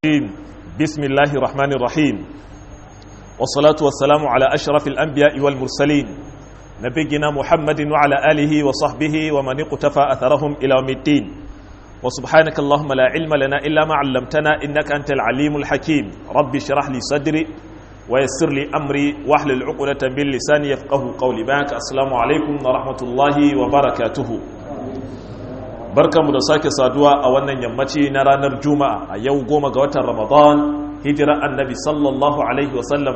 الرجيم بسم الله الرحمن الرحيم والصلاة والسلام على أشرف الأنبياء والمرسلين نبينا محمد وعلى آله وصحبه ومن اقتفى أثرهم إلى يوم الدين وسبحانك اللهم لا علم لنا إلا ما علمتنا إنك أنت العليم الحكيم ربي اشرح لي صدري ويسر لي أمري واحلل عقدة من لساني يفقه قولي باك السلام عليكم ورحمة الله وبركاته barkanmu da sake saduwa a wannan yammaci na ranar juma'a a yau goma ga watan ramadan hijira annabi sallallahu alaihi wasallam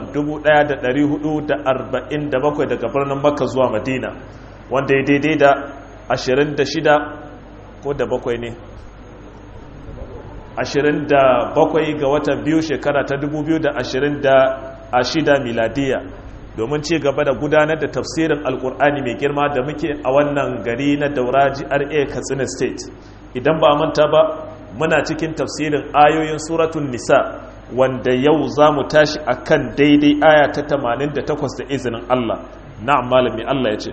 1447 daga birnin makka zuwa madina wanda ya daidai da 26 ko da bakwai ne 27 ga watan biyu shekara ta 2026 miladiya domin ci gaba da gudanar da tafsirin alkur'ani mai girma da muke a wannan gari na dauraji ra katsina state idan ba manta ba muna cikin tafsirin ayoyin suratun nisa wanda yau za mu tashi a kan daidai aya ta 88 da izinin allah na'am malami allah ya ce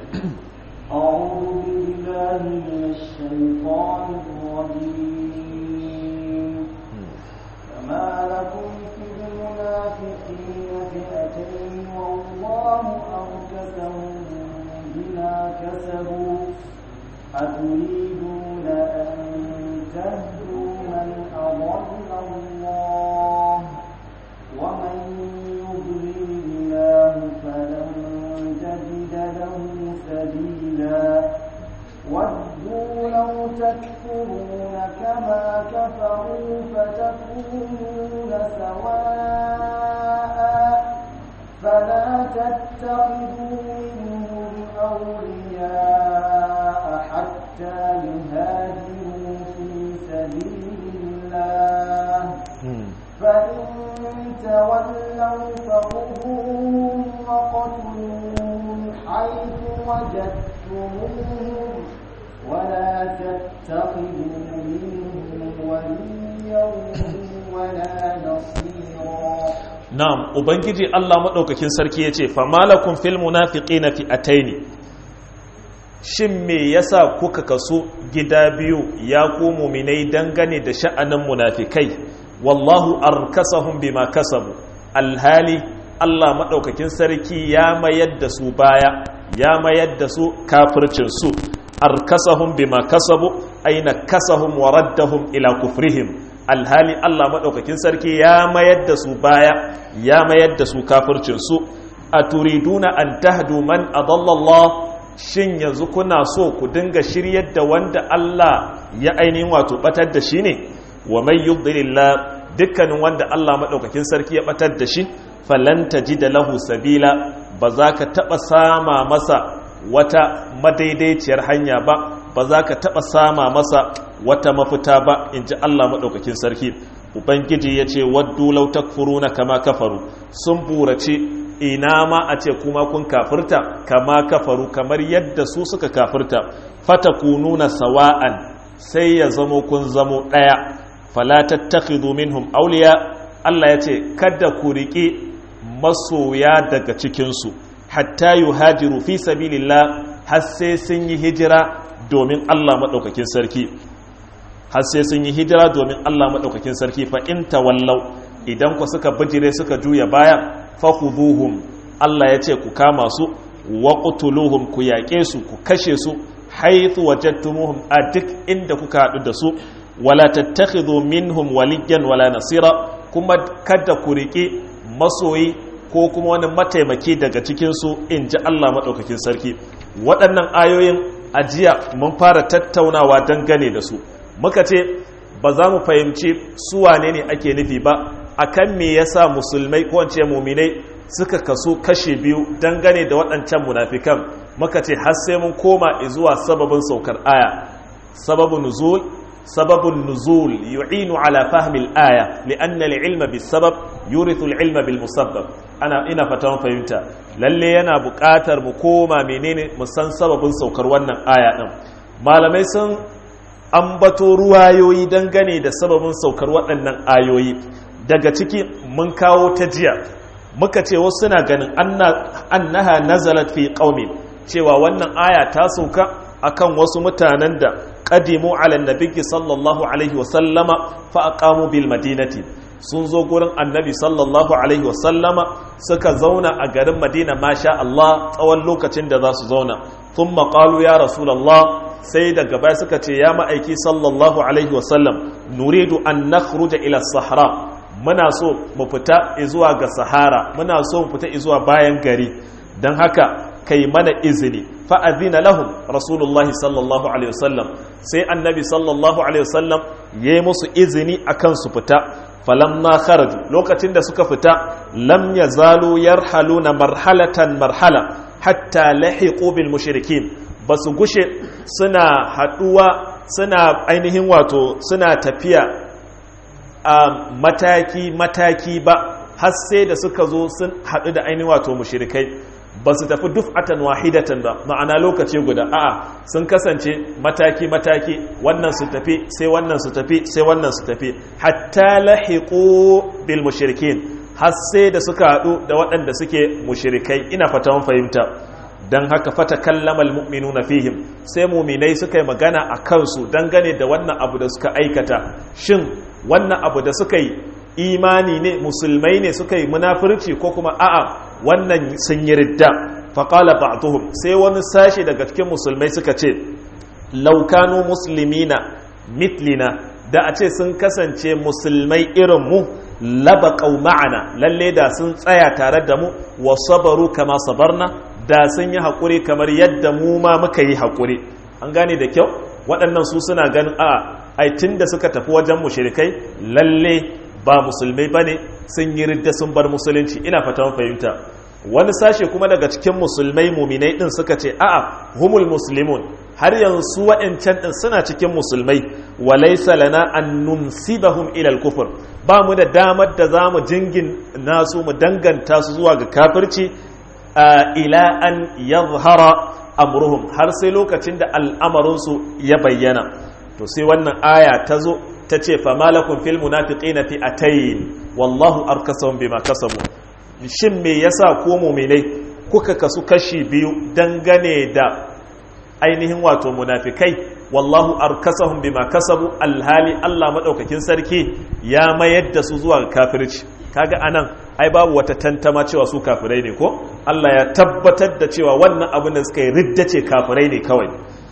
ما لكم في المنافقين فئتين والله أركسهم بما كسبوا أتريدون أن تهدوا من أضل الله ومن يضلل الله فلن تجد له سبيلا ودوا لو تكفرون كما كفروا فتكونون سواء فلا تتخذوا منهم أولياء حتى يهاجروا في سبيل الله فإن تولوا فخذوهم وقتلوهم حيث وجدتموهم ولا تتخذوا منهم وليا ولا نصيرا na'am ubangiji Allah madaukakin sarki yace famalakum fil munafiqina fi'ataini shin me yasa kuka kaso gida biyu ya ku mu'minai dangane da sha'anin munafikai wallahu arkasahum bima kasabu alhali Allah madaukakin sarki ya mayar da su baya ya mayar da su kafircin su arkasahum bima kasabu aina kasahum wa raddahum ila kufrihim alhali Allah maɗaukakin sarki ya mayar da su baya ya mayar da su kafircinsu a turiduna an tahdu man adallallah shin yanzu kuna so ku dinga shiryar da wanda Allah ya ainihin wato batar da shi ne wa mai yudlillah dukkanin wanda Allah maɗaukakin sarki ya batar da shi falan da lahu sabila ba za ka taɓa sama masa wata madaidaiciyar hanya ba ba za ka taɓa sama masa wata mafita ba in ji Allah maɗaukakin sarki ubangiji ya ce waddu lau takfuruna kama kafaru sun burace ina ma a ce kuma kun kafirta kama kafaru kamar yadda su suka kafirta fata kununa sawa'an sai ya zamo kun zamo ɗaya fala tattakhidhu minhum awliya Allah ya ce kada ku riƙe masoya daga cikinsu hatta yuhajiru fi sabilillah har sai sun yi hijira domin Allah maɗaukakin sarki har sai sun yi hijira domin Allah maɗaukakin sarki fa in tawallau idan ku suka bijire suka juya baya fa khudhuhum Allah ya ce ku kama su wa qutuluhum ku yaƙe su ku kashe su haythu wajadtumuhum a duk inda kuka haɗu da su wala tattakhidhu minhum waliyan wala nasira kuma kada ku riƙe masoyi ko kuma wani mataimaki daga cikinsu in ji Allah maɗaukakin sarki waɗannan ayoyin ajiya mun fara tattaunawa dangane da su muka ce ba za mu fahimci su wane ne ake nufi ba akan me yasa musulmai ko wance muminai suka kaso kashe biyu dangane da waɗancan munafikan muka ce har sai mun koma zuwa sababin saukar aya sababun nuzul sababun nuzul yu'inu ala fahmi al-aya li'anna al-ilma bis-sabab yurithu al-ilma bil-musabbab ana ina fatan fahimta lalle yana buƙatar mu koma menene mu san sababin saukar wannan aya din malamai sun ambato ruwayoyi dangane da sababin saukar waɗannan ayoyi daga ciki mun kawo ta jiya muka ce wasu suna ganin annaha nazalat fi qaumin cewa wannan aya ta sauka akan wasu mutanen da qadimu ala nabiyyi sallallahu alaihi wa sallama fa aqamu bil madinati sun zo gurin annabi sallallahu alaihi wasallama suka zauna a garin madina masha Allah tsawon lokacin da za su zauna tun maƙalu ya rasulallah sai daga baya suka ce ya ma'aiki sallallahu alaihi wasallam nuridu an nakhruja ila sahara muna so mu fita zuwa ga sahara muna so mu fita zuwa bayan gari don haka kai mana izini fa'azina lahum rasulullahi sallallahu alaihi wasallam sai annabi sallallahu alaihi wasallam ya yi musu izini akan su fita falamma kharaju lokacin da suka fita lam yazalu yarhaluna marhalatan marhala hatta lahiqu bil mushrikin basu gushe suna haduwa suna ainihin wato suna tafiya a mataki mataki ba har sai da suka zo sun hadu da ainihin wato mushrikai ba su tafi duf'atan wahidatan ba ma'ana lokaci guda a'a sun kasance mataki mataki wannan su tafi sai wannan su tafi sai wannan su tafi hatta lahiqu bil mushrikin har sai da suka hadu da waɗanda suke mushrikai ina fata mun fahimta dan haka fata kallamal mu'minuna fihim sai mu'minai suka yi magana a kansu dangane da wannan abu da suka aikata shin wannan abu da suka yi imani ne musulmai ne suka yi munafurci ko kuma a'a wannan sun yi ridda faƙala ba'duhum sai wani sashi daga cikin musulmai suka ce laukanu musulmina mitlina da a ce sun kasance musulmai irin mu laba ma'ana lalle da sun tsaya tare da mu wa sabaru kama sabarna da sun yi haƙuri kamar yadda mu ma muka yi haƙuri an gane da kyau waɗannan su suna ganin a aitin da suka tafi wajen mushrikai lalle ba musulmai ba ne sun yi ridda sun bar musulunci ina fata fahimta wani sashe kuma daga cikin musulmai muminai din suka ce a'a humul muslimun har yanzu wa'ancan din suna cikin musulmai walaysa lana an nunsibahum ila al-kufr ba mu da damar da zamu jingin nasu mu danganta su zuwa ga kafirci ila an yadhhara amruhum har sai lokacin da al'amarin su ya bayyana to sai wannan aya ta zo ta ce famalakun fil munafiqina fi atayin wallahu arkasahum bima kasabu shin me yasa ko mu'minai kuka kasu kashi biyu dangane da ainihin wato munafikai wallahu arkasahum bima kasabu alhali Allah madaukakin sarki ya mayar da su zuwa kafirci kaga anan ai babu wata tantama cewa su kafirai ne ko Allah ya tabbatar da cewa wannan abin da suka yi ridda ce kafirai ne kawai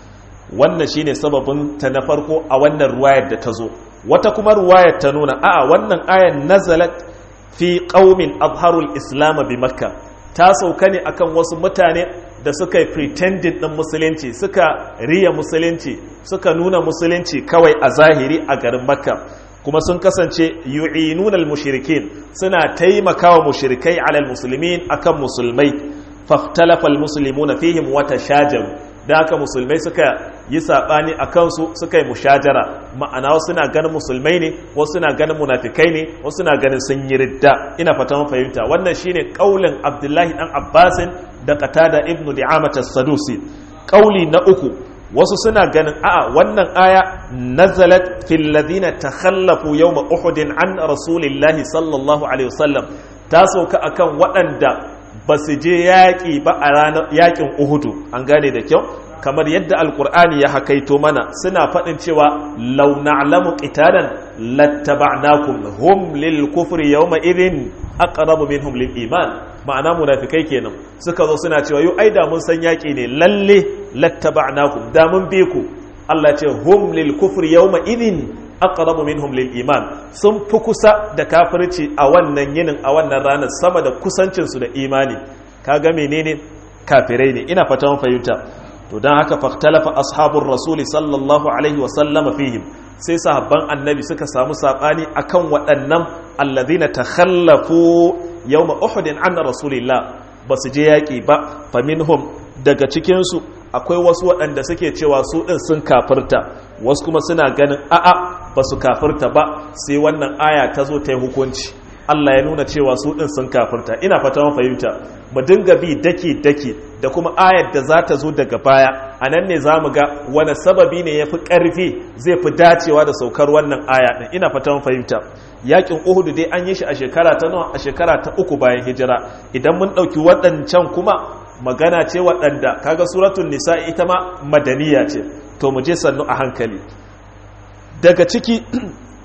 wannan shine sababin ta na farko a wannan ruwayar da ta zo wata kuma ruwayar ta nuna a'a wannan ayan nazalat fi qaumin azharul islam bi makka ta sauka ne akan wasu mutane da suka yi pretending din musulunci suka riya musulunci suka nuna musulunci kawai a zahiri a garin makka kuma sun kasance yu'inuna al-mushrikin suna taimakawa mushrikai alal muslimin akan musulmai fahtalafa al-muslimuna fihim wa tashajaru da haka musulmai suka yi saɓani a kansu suka yi mushajara ma'ana wasu na ganin musulmai ne wasu na ganin munafikai ne wasu na ganin sun yi ridda ina fata mun fahimta wannan shine kaulin abdullahi dan abbasin da qatada ibnu di'amat as-sadusi kauli na uku wasu suna ganin a'a wannan aya nazalat fil ladina takhallafu yawm uhud an rasulillahi sallallahu alaihi wasallam ta sauka akan waɗanda ba su je yaƙi ba a ranar yaƙin uhudu an gane da kyau kamar yadda alkur'ani ya hakaito mana suna faɗin cewa lau na'lamu qitalan lattaba'nakum hum lil kufri yawma idhin aqrabu minhum lil iman ma'ana munafikai kenan suka zo suna cewa yau ai da mun san yaƙi ne lalle lattaba'nakum da mun bi ku Allah ce hum lil kufri yawma idhin aqrabu minhum lil iman sun fi kusa da kafirci a wannan yinin a wannan ranar sama da kusancin su da imani kaga menene kafirai ne ina fata mun fahimta to dan haka faktalafa ashabur rasul sallallahu alaihi wa sallam fihim sai sahabban annabi suka samu sabani akan waɗannan alladhina takhallafu yawma uhud an rasulillah basu je yaki ba faminhum daga cikin su akwai wasu waɗanda suke cewa su ɗin sun kafirta wasu kuma suna ganin a'a ba su kafirta ba sai wannan aya ta zo ta yi hukunci Allah ya nuna cewa su ɗin sun kafirta ina fata mun fahimta mu dinga bi daki daki da kuma ayar da za ta zo daga baya a nan ne za mu ga wani sababi ne ya fi ƙarfi zai fi dacewa da saukar wannan aya ɗin ina fata mun fahimta yakin uhudu dai an yi shi a shekara ta nawa a shekara ta uku bayan hijira idan mun ɗauki waɗancan kuma magana ce waɗanda kaga suratun nisa ita ma madaniya ce to mu je sannu a hankali daga ciki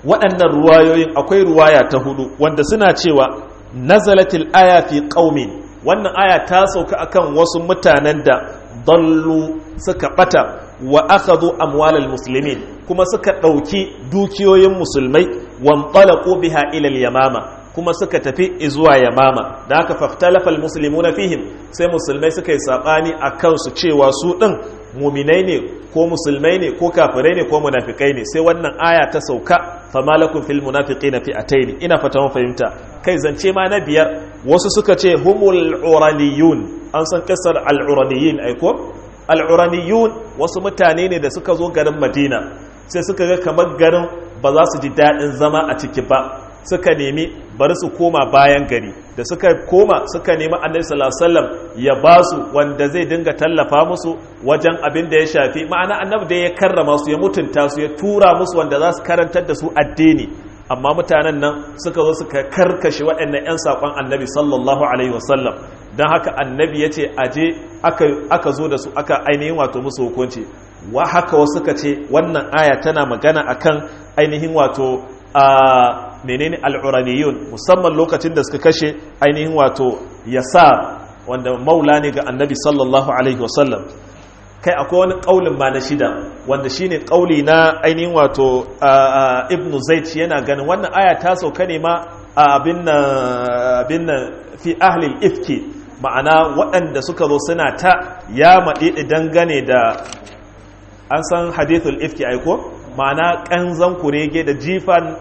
waɗannan ruwayoyin akwai ruwaya ta hudu wanda suna cewa nazalatil aya fi qaumin wannan aya ta sauka akan wasu mutanen da dallu suka bata wa akhadhu amwalal muslimin kuma suka ɗauki dukiyoyin musulmai wanṭalaqu biha ila al-yamama kuma suka tafi zuwa yamama da aka fahtalafa muslimuna fihim sai musulmai suka yi sabani a kansu cewa su ɗin muminai ne ko musulmai ne ko kafirai ne ko munafikai ne sai wannan aya ta sauka fama lakum fil munafiqina fi'atayn ina fata mun fahimta kai zance ma na biyar wasu suka ce humul uraniyun an san kasar al uraniyin ai ko al uraniyun wasu mutane ne da suka zo garin Madina sai suka ga kamar garin ba za su ji daɗin zama a ciki ba suka nemi bari su koma bayan gari da suka koma suka nemi annabi sallallahu alaihi wasallam ya ba su wanda zai dinga tallafa musu wajen abin da ya shafi ma'ana annabi da ya karrama su ya mutunta su ya tura musu wanda za su karantar da su addini amma mutanen nan suka zo suka karkashe waɗannan 'yan saƙon annabi sallallahu alaihi wasallam don haka annabi ya ce aje aka zo da su aka ainihin wato musu hukunci wa haka wasu suka ce wannan aya tana magana akan ainihin wato a menene al'uraniyun musamman lokacin da suka kashe ainihin wato yasa wanda maula ne ga annabi sallallahu alaihi wasallam kai akwai wani ƙaulin ma na shida wanda shine ƙauli na ainihin wato ibnu zaid yana ganin wannan aya ta sauka ne ma abin nan fi ahlil ifki ma'ana waɗanda suka zo suna ta ya maɗi dangane da an san hadithul ifki aiko ma'ana ƙanzan kurege da jifan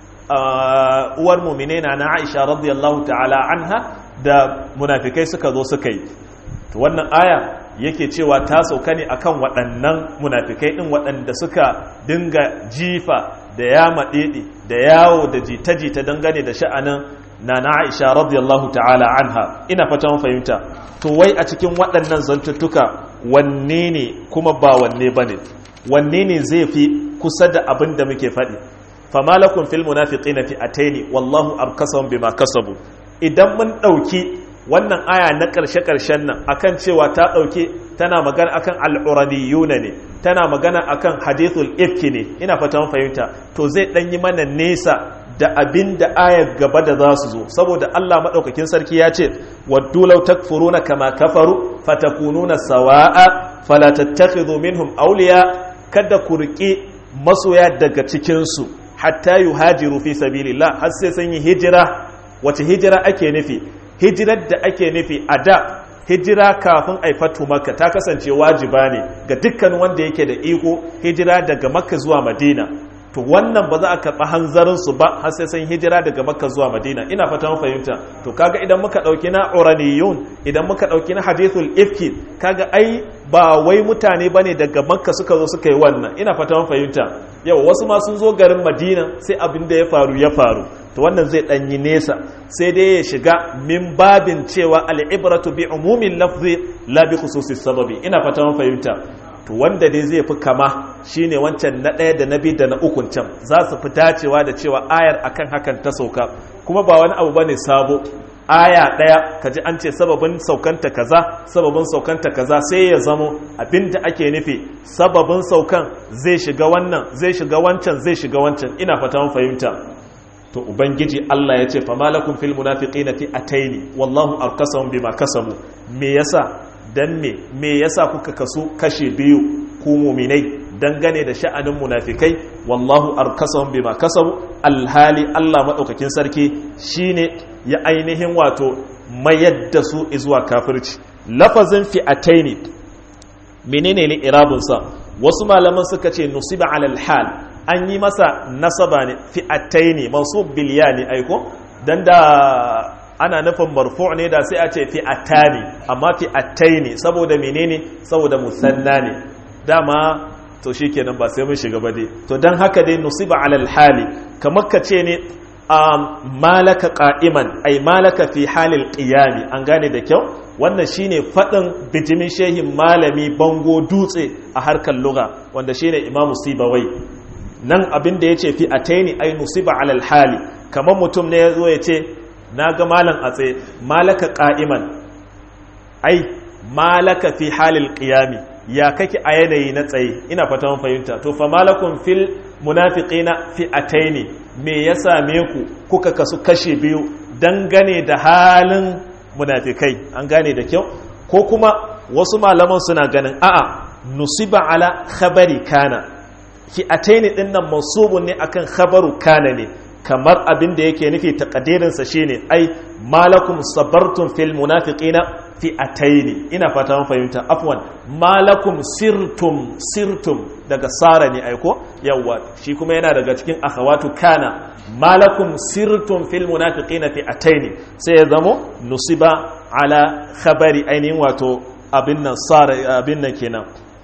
uwar mumine na na aisha radiyallahu ta'ala anha da munafikai suka zo suka yi to wannan aya yake cewa ta sauka ne akan waɗannan munafikai ɗin waɗanda suka dinga jifa da ya maɗiɗi da yawo da jita-jita dangane da sha'anin na na aisha radiyallahu ta'ala anha ina fatan fahimta to wai a cikin waɗannan zantuttuka wanne ne kuma ba wanne ba ne wanne ne zai fi kusa da abin da muke faɗi fama lakum fil munafiqina fi ataini wallahu arkasahum bima kasabu idan mun ɗauki wannan aya na ƙarshe ƙarshen nan akan cewa ta ɗauke tana magana akan al'uraniyuna ne tana magana akan hadithul ifki ne ina fata fahimta to zai ɗan yi mana nesa da abin da ayar gaba da za su zo saboda Allah maɗaukakin sarki ya ce waddu law takfuruna kama kafaru fatakununa sawa'a fala tattakhidhu minhum awliya kada ku riƙi masoya daga cikin su hatta yuhajiru fi sabilillah har sai sun yi hijira wace hijira ake nufi hijirar da ake nufi a da hijira kafin aifatu makka ta kasance wajiba ne ga dukkan wanda yake da iko hijira daga makka zuwa madina to wannan ba za a karɓi hanzarinsu ba har sai sun hijira daga makka zuwa madina ina fatan fahimta to kaga idan muka ɗauki na uraniyun idan muka ɗauki na hadithul ifki kaga ai ba wai mutane ba ne daga makka suka zo suka yi wannan ina fatan fahimta yau wasu ma sun zo garin madina sai abin da ya faru ya faru to wannan zai ɗanyi nesa sai dai ya shiga min babin cewa al'ibratu bi umumin lafzi la bi khususis sababi ina fatan fahimta to wanda dai zai fi kama shine wancan na ɗaya da na biyu da na ukun can za su fi dacewa da cewa ayar akan hakan ta sauka kuma ba wani abu bane sabo aya ɗaya kaji an ce sababin saukanta kaza sababin saukanta kaza sai ya zamo abinda ake nufi sababin saukan zai shiga wannan zai shiga wancan zai shiga wancan ina fata mun fahimta to ubangiji Allah ya ce fama lakum fil munafiqina fi ataini wallahu arkasahum bima kasabu me yasa dan me me yasa kuka kaso kashe biyu ku muminai dangane da sha'anin munafikai wallahu arkasahum bima kasabu alhali Allah madaukakin sarki shine ya ainihin wato mayar da su zuwa kafirci lafazin fi'ataini menene ne irabun sa wasu malaman suka ce nusiba alal hal an yi masa nasaba ne fi'ataini mansub bil ya ne aiko dan da ana nufin marfu' ne da sai a ce fi'atani amma fi'ataini saboda menene saboda musanna ne dama to shikenan ba sai mun shiga ba dai to dan haka dai nusiba alal hali kamar ka ce ne malaka qa'iman ay malaka fi halil qiyami an gane da kyau wannan shine fadin bijimin shehin malami bango dutse a harkar lugha wanda shine imamu sibawai nan abin da yace fi ataini ay nusiba alal hali kamar mutum ne yazo yace na ga malam a tsaye malaka qa'iman ai malaka fi halil qiyami ya kake a yanayi na tsaye ina fata mun fahimta to fa malakum fil munafiqina fi'ataini me ya same ku kuka kasu kashe biyu dangane da halin munafikai an gane da kyau ko kuma wasu malaman suna ganin a'a nusiba ala khabari kana fi'ataini din nan mansubun ne akan khabaru kana ne kamar abin da yake nufi takadirinsa shine ai malakum sabartum fil munafiqina fi'ataini ina fata mun fahimta afwan malakum sirtum sirtum daga sara ne aiko yawa shi kuma yana daga cikin akhawatu kana malakum sirtum fil munafiqina fi'ataini sai ya zamo nusiba ala khabari ainihin wato abin nan sara abin nan kenan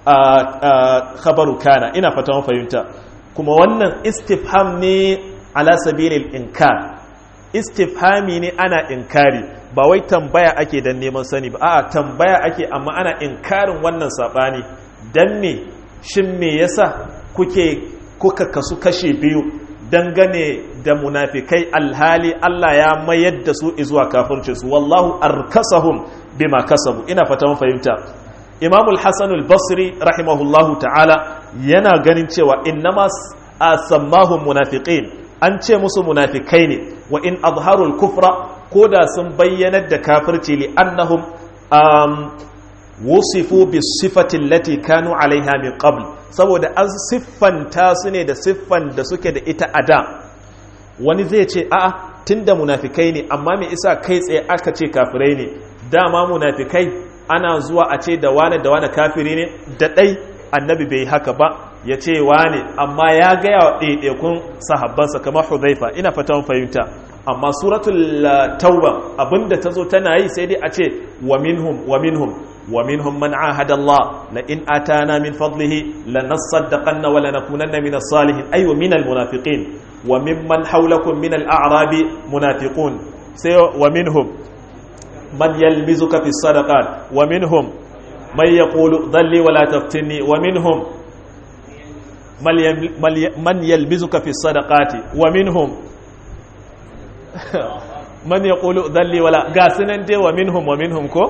khabaru kana ina fata mun fahimta kuma wannan istifham ne ala sabilil inkar istifhami ne ana inkari ba wai tambaya ake dan neman sani ba a'a tambaya ake amma ana inkarin wannan sabani dan me shin me yasa kuke kuka kasu kashe biyu dangane da munafikai alhali Allah ya mayar da su zuwa kafirci su wallahu arkasahum bima kasabu ina fata mun fahimta Imam al-Hasan al-Basri rahimahullahu ta'ala yana ganin cewa innama asammahum munafiqin an ce musu munafikai ne wa in azharul kufra ko da sun bayyanar da kafirci li annahum um, wusifu bi sifatin lati kanu alaiha min qabl saboda an siffanta su ne da siffan da suke da ita a da wani zai ce a'a tunda munafikai ne amma me isa kai tsaye aka ce kafirai ne dama munafikai ana zuwa a ce da wane da wane kafiri ne da ɗai annabi bai haka ba ya ce wane amma ya gaya wa ɗaiɗaikun sahabbansa kamar hudhaifa ina fatan fahimta amma suratul tauba abinda ta zo tana yi sai dai a ce wa minhum wa minhum wa minhum man ahada Allah la in atana min fadlihi lanasaddaqanna wa lanakunanna min as-salihin ay wa min al-munafiqin wa mimman hawlakum min al-a'rabi munafiqun sai wa minhum man yalmizuka fi sadaqat wa minhum man yaqulu dhalli wa la taftinni wa minhum man yalmizuka fi sadaqati wa minhum man yaqulu dhalli wala ga sunan dai wa minhum wa minhum ko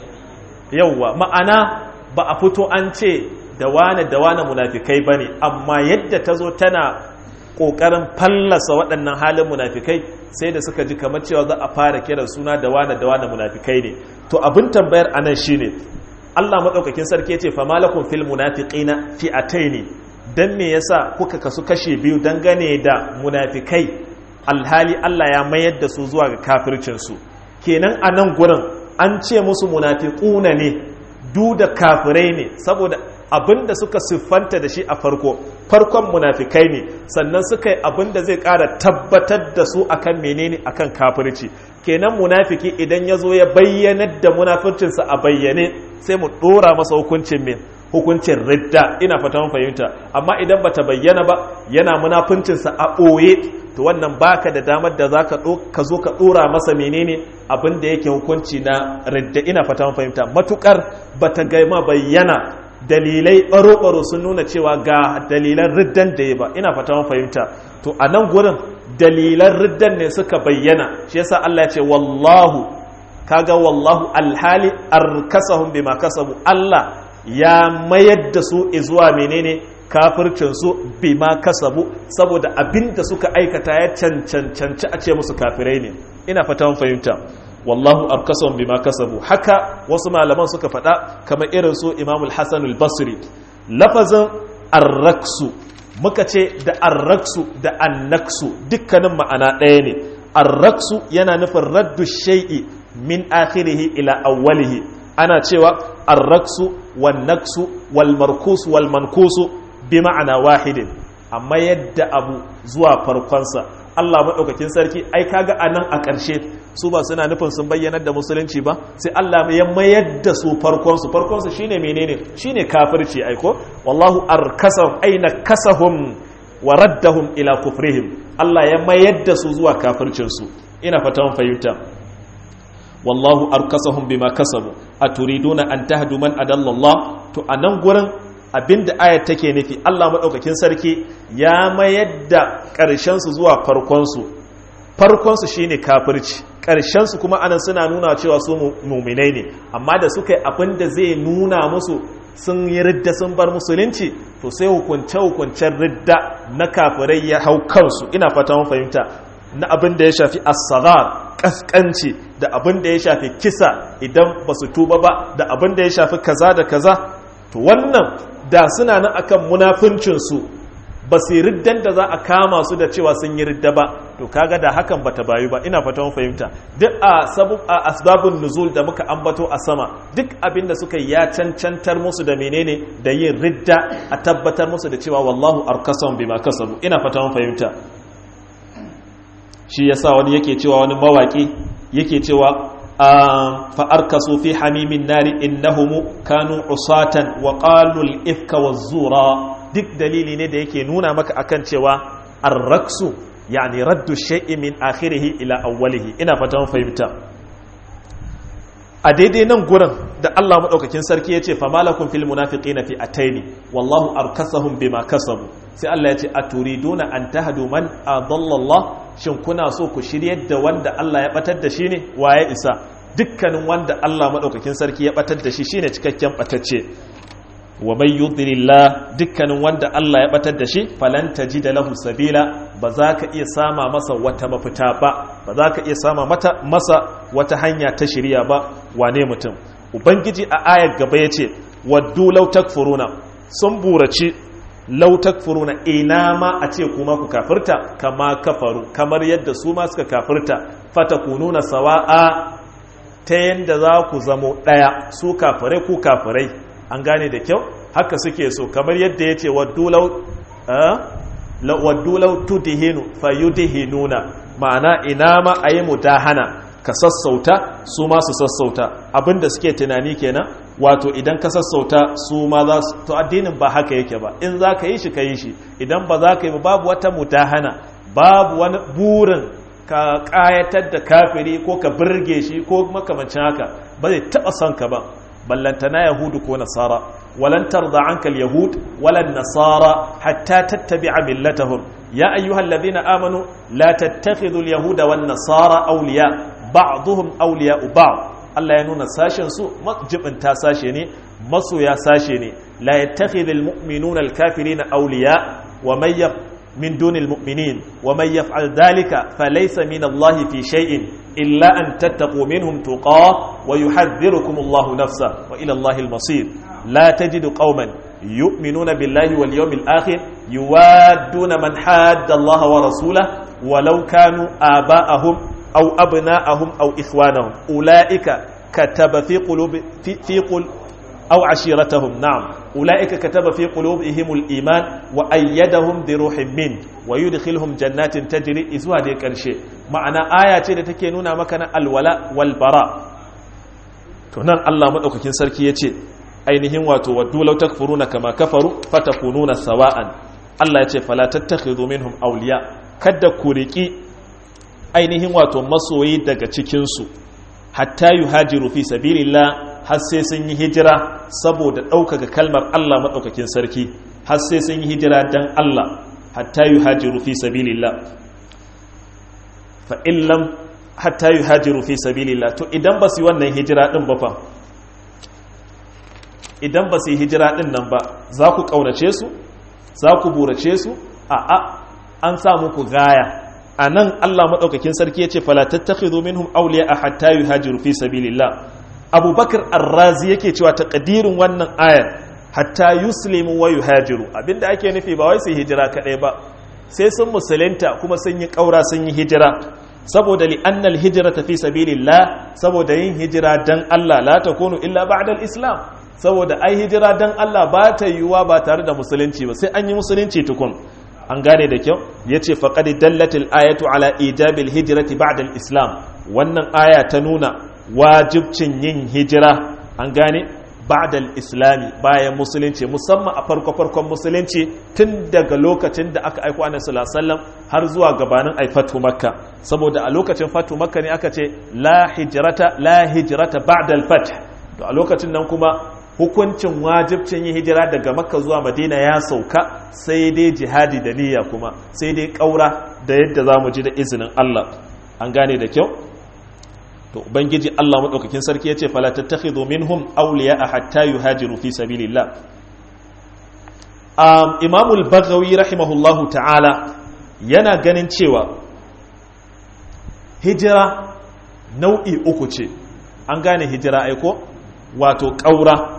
yawwa ma'ana ba a fito an ce da wane da wane munafikai bane amma yadda ta zo tana kokarin fallasa waɗannan halin munafikai sai da suka ji kamar cewa za a fara kiran suna da wane da wane munafikai ne to abin tambayar anan shine Allah madaukakin sarki ya ce fa malakum fil munafiqina fi'ataini dan me yasa kuka kasu kashe biyu dangane da munafikai alhali Allah ya mayar da su zuwa ga kafircinsu kenan a nan gurin an ce musu munafiquna ne du da kafirai ne saboda abinda suka siffanta da shi a farko farkon munafikai ne sannan suka yi abinda zai ƙara tabbatar da su akan menene akan kafirci kenan munafiki idan ya zo ya bayyanar da munafircinsa a bayyane sai mu ɗora masa hukuncin mai hukuncin ridda ina fata mun fahimta amma idan bata bayyana ba yana munafuncinsa a ɓoye to wannan baka da damar da zaka ka zo ka ɗora masa menene abin da yake hukunci na ridda ina fata mun fahimta matukar bata gaima bayyana dalilai baro-baro sun nuna cewa ga dalilan riddan da ya ba ina fata mun fahimta to a nan gurin dalilan riddan ne suka bayyana shi yasa Allah ya ce wallahu kaga wallahu alhali arkasahum bima kasabu Allah ya mayar da su zuwa menene kafircinsu bima kasabu saboda abin da suka aikata ya cancanci a ce musu kafirai ne ina fata mun fahimta wallahu arkasahum bima kasabu haka wasu malaman suka faɗa kamar irin su Imam al-Hasan al-Basri lafazin arraksu muka ce da arraksu da annaksu dukkanin ma'ana ɗaya ne arraksu yana nufin raddu shay'i min akhirihi ila awwalihi ana cewa arraksu wan naksu wal markus wal mankusu bi ma'ana wahidin amma yadda abu zuwa farkonsa Allah maɗaukakin sarki ai kaga anan a ƙarshe su ba suna nufin sun bayyanar da musulunci ba sai Allah ya mayar da su farkonsu farkonsu shine menene shine kafirci aiko wallahu arkasahum aina kasahum wa raddahum ila kufrihim Allah ya mayar da su zuwa kafircin su ina fatan fahimta wallahu arkasahum bima kasabu aturiduna an tahdu man adalla Allah to anan gurin abinda ayat take nufi Allah madaukakin sarki ya mayar da ƙarshen su zuwa farkon su farkon su shine kafirci ƙarshen su kuma anan suna nuna cewa su mu'minai ne amma da suka yi abinda zai nuna musu sun yi ridda sun bar musulunci to sai hukunce hukuncen ridda na kafirai ya hau kansu ina fata mun fahimta na abin da ya shafi as-saghar kaskanci da abin da ya shafi kisa idan ba su tuba ba da abin da ya shafi kaza da kaza to wannan da suna nan akan munafincinsu ba su riddan da za a kama su da cewa sun yi ridda ba to kaga da hakan bata bayu ba ina fata fahimta duk a sabab a asbabun nuzul da muka ambato a sama duk abin da suka ya cancantar musu da menene da yin ridda a tabbatar musu da cewa wallahu arkasam bima kasabu ina fata fahimta shi yasa wani yake cewa wani mawaki yake cewa fa'arkasu fi hamimin nari innahum kanu usatan wa qalu al-ifka waz-zura duk dalili ne da yake nuna maka akan cewa ar-raksu yani raddu shay'i min akhirih ila awwalihi ina fatan fahimta a daidai nan gurin da Allah madaukakin sarki yace fa malakum fil munafiqina fi ataini wallahu arkasahum bima kasabu sai Allah yace aturiduna an tahdu man adalla Allah shin kuna so ku shiryar da wanda Allah ya batar da shi ne waye isa dukkanin wanda Allah madaukakin sarki ya batar da shi shine cikakken batacce wa may yudlillah dukkanin wanda Allah ya batar da shi falan tajida lahu sabila ba za ka iya sama masa wata mafita ba ba za ka iya sama mata masa wata hanya ta shirya ba wane mutum ubangiji a ayar gaba yace waddu law takfuruna sun buraci law takfuruna ina ma a ce kuma ku kafirta kama kafaru kamar yadda su ma suka kafirta fatakununa sawa'a ta yanda za ku zamo daya su kafirai ku kafirai an gane da kyau haka suke so kamar yadda ya ce waddulau tudihinu fayudihinuna ma'ana ina ma a yi mudahana ka sassauta su ma su sassauta abinda suke tunani kenan wato idan ka sassauta su ma za su to addinin ba haka yake ba in za ka yi shi ka yi shi idan ba za ka yi ba babu wata mudahana babu wani burin ka kayatar da kafiri ko ka birge shi ko makamancin haka ba zai taba son ka ba ballantana yahudu ko nasara walan tarda anka alyahud walan nasara hatta tattabi'a millatahum ya ayyuhal ladhina amanu la tattakhidhu alyahuda wan nasara awliya ba'dhum awliya ba'd Allah ya nuna sashen su majibinta sashe ne masoya sashe ne la yattakhidhu almu'minuna alkafirina awliya wa may من دون المؤمنين ومن يفعل ذلك فليس من الله في شيء إلا أن تتقوا منهم تقاه ويحذركم الله نفسه وإلى الله المصير لا تجد قوما يؤمنون بالله واليوم الآخر يوادون من حاد الله ورسوله ولو كانوا آباءهم أو أبناءهم أو إخوانهم أولئك كتب في قلوب في, في قل أو عشيرتهم نعم أولئك كتب في قلوبهم الإيمان وأيدهم بروح منه ويدخلهم جنات تجري إذوا دي كرشي معنى آية تكينونا مكان الولاء والبراء تنان الله مدوككين سركي يتي ainihin wato waddu law takfuruna kama kafaru fatakununa sawa'an Allah ya ce fala tattakhidhu minhum awliya kada ku riki ainihin wato masoyi daga cikin su hatta yuhajiru fi sabilillah har sai sun yi hijira saboda ɗaukaka kalmar Allah maɗaukakin sarki har sai sun yi hijira don Allah hatta yi hajiru fi sabilillah fa'illam hatta yi hajiru fi sabilillah to idan ba su yi wannan hijira ɗin ba fa idan ba su yi hijira ɗin nan ba za ku ƙaunace su za ku burace su a a an sa muku gaya a nan Allah maɗaukakin sarki ya ce falatattakhidhu minhum awliya a hatta yi hajiru fi sabilillah abubakar arrazi yake cewa takadirin wannan ayar hatta yuslimu wa yuhajiru abinda ake nufi ba wai su hijira kadai ba sai sun musulunta kuma sun yi kaura sun yi hijira saboda li annal hijrata fi sabilillah saboda yin hijira dan Allah la takunu illa ba'da al-islam saboda ai hijira dan Allah ba ta yiwuwa ba tare da musulunci ba sai an yi musulunci tukun an gane da kyau yace faqad dallatil ayatu ala ijabil hijrati ba'da al-islam wannan aya ta nuna wajibcin yin hijira an gane ba'dal islami bayan musulunci musamman a farko-farkon musulunci tun daga lokacin da aka aiko annabi sallallahu alaihi wasallam har zuwa gabanin ai fatu makka saboda a lokacin fatu makka ne aka ce la hijrata la hijrata ba'dal fath to a lokacin nan kuma hukuncin wajibcin yin hijira daga makka zuwa madina ya sauka sai dai jihadi da niyya kuma sai dai kaura da yadda zamu ji da izinin Allah an gane da kyau to ubangiji Allah madaukakin sarki yace fala tattakhidhu minhum awliya hatta yuhajiru fi sabilillah um, Imam al-Baghawi rahimahullahu ta'ala yana ganin cewa hijira nau'i uku ce an gane hijira aiko wato ƙaura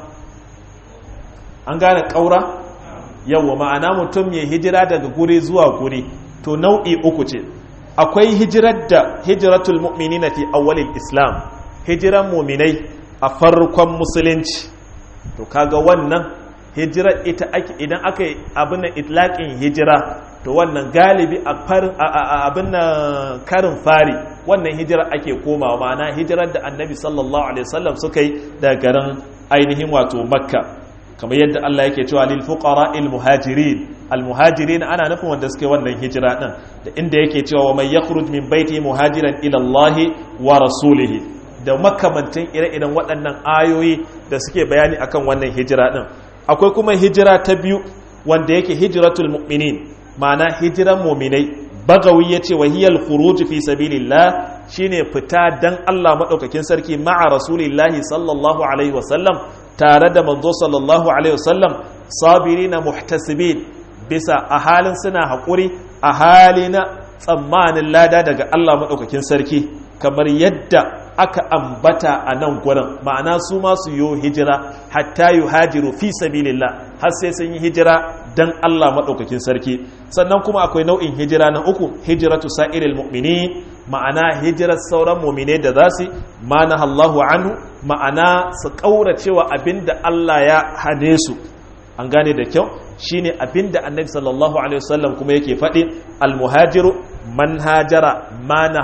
an gane ƙaura yawa ma'ana mutum ya hijira daga guri zuwa guri to nau'i uku ce akwai hijirar da hijiratul mu'minina fi awwalil islam hijiran muminai a farkon musulunci to kaga wannan hijirar ita ake idan aka yi abin da itlaqin hijira to wannan galibi a farin abin na karin fari wannan hijirar ake komawa ma'ana hijirar da annabi sallallahu alaihi wasallam suka yi daga garin ainihin wato makka kamar yadda Allah yake cewa lil fuqara al muhajirin al muhajirin ana nufin wanda suke wannan hijira din da inda yake cewa wa man yakhruj min baiti muhajiran ila Allah wa rasulih da makamantan ire-iren waɗannan ayoyi da suke bayani akan wannan hijira din akwai kuma hijira ta biyu wanda yake hijratul mu'minin ma'ana hijiran mu'minai bagawi yace wa hiyal khuruj fi sabilillah shine fita dan Allah madaukakin sarki ma'a rasulillahi sallallahu alaihi wasallam tare da manzo sallallahu alaihi wasallam sabirina muhtasibin bisa a halin suna haƙuri a hali na tsammanin lada daga Allah maɗaukakin sarki kamar yadda aka ambata a nan gurin ma'ana su ma su yi hijira hatta yi hajiru fi sabilillah har sai sun yi hijira dan Allah maɗaukakin sarki sannan kuma akwai nau'in hijira na uku hijiratu sa'iril mu'minin ma'ana hijirar sauran mumine da za su mana Allahu anhu ma'ana su ƙauracewa abinda Allah ya hane su an gane da kyau shine abinda annabi sallallahu alaihi wasallam kuma yake faɗi almuhajiru man hajara mana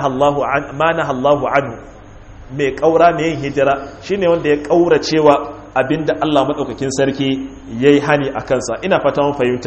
Allahu anhu mai ƙaura mai yin hijira shine wanda ya ƙauracewa abinda Allah maɗaukakin sarki ya yi hani a kansa ina fata mun fahimta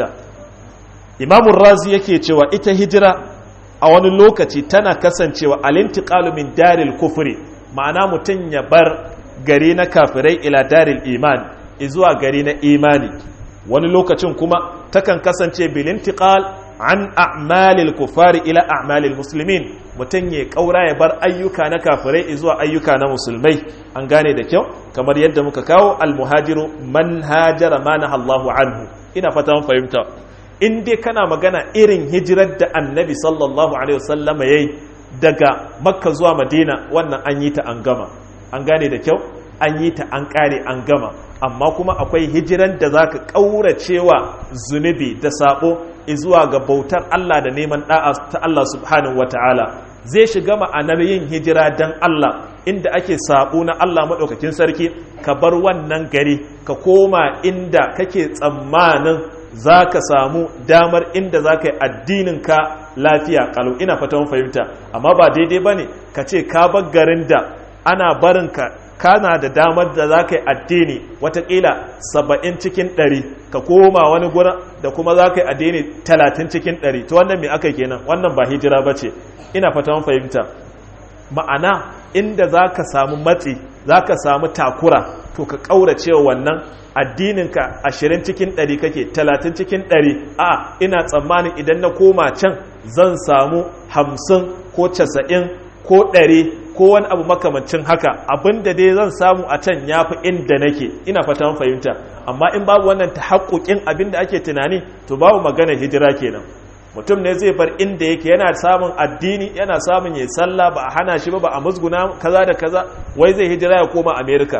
imamun razi yake cewa ita hijira a wani lokaci tana kasancewa alintiqalu min daril kufri ma'ana mutum ya bar gari na kafirai ila daril iman zuwa gari na imani wani lokacin kuma takan kasance bilintiqal an a'malil kufari ila a'malil muslimin mutum ya kaura ya bar ayyuka na kafirai zuwa ayyuka na musulmai an gane da kyau kamar yadda muka kawo almuhajiru man hajara ma Allahu anhu ina fata mun fahimta in dai kana magana irin hijirar da annabi sallallahu alaihi wasallama yayi daga makka zuwa madina wannan an yi ta an gama an gane da kyau an yi ta an kare an gama amma kuma akwai hijiran da zaka kauracewa zunubi da sabo zuwa ga bautar Allah da neman da'a ta Allah subhanahu wataala zai shiga ma'anar yin hijira dan Allah inda ake sabo na Allah madaukakin sarki ka bar wannan gari ka koma inda kake tsammanin za ka samu damar inda za ka yi addininka lafiya kalau ina fatan fahimta amma ba daidai ba ne ka ce ka bar garin da ana barinka kana da damar da za ka yi addini watakila saba'in cikin ɗari ka koma wani gurin da kuma za ka yi addini talatin cikin ɗari to wannan mai aka kenan wannan ba hijira ba ce ina fatan fahimta ma'ana inda za ka samu matsi za ka samu takura to ka ƙaurace wannan addininka ashirin cikin ɗari kake talatin cikin ɗari a ina tsammanin idan na koma can zan samu hamsin ko casa'in ko ɗari ko wani abu makamancin haka abinda dai zan samu a can ya fi inda nake ina fatan fahimta amma in babu wannan ta haƙoƙin abin da ake tunani to babu magana hijira kenan mutum ne zai bar inda yake yana samun addini yana samun ya sallah ba a hana shi ba ba a musguna kaza da kaza wai zai hijira ya koma america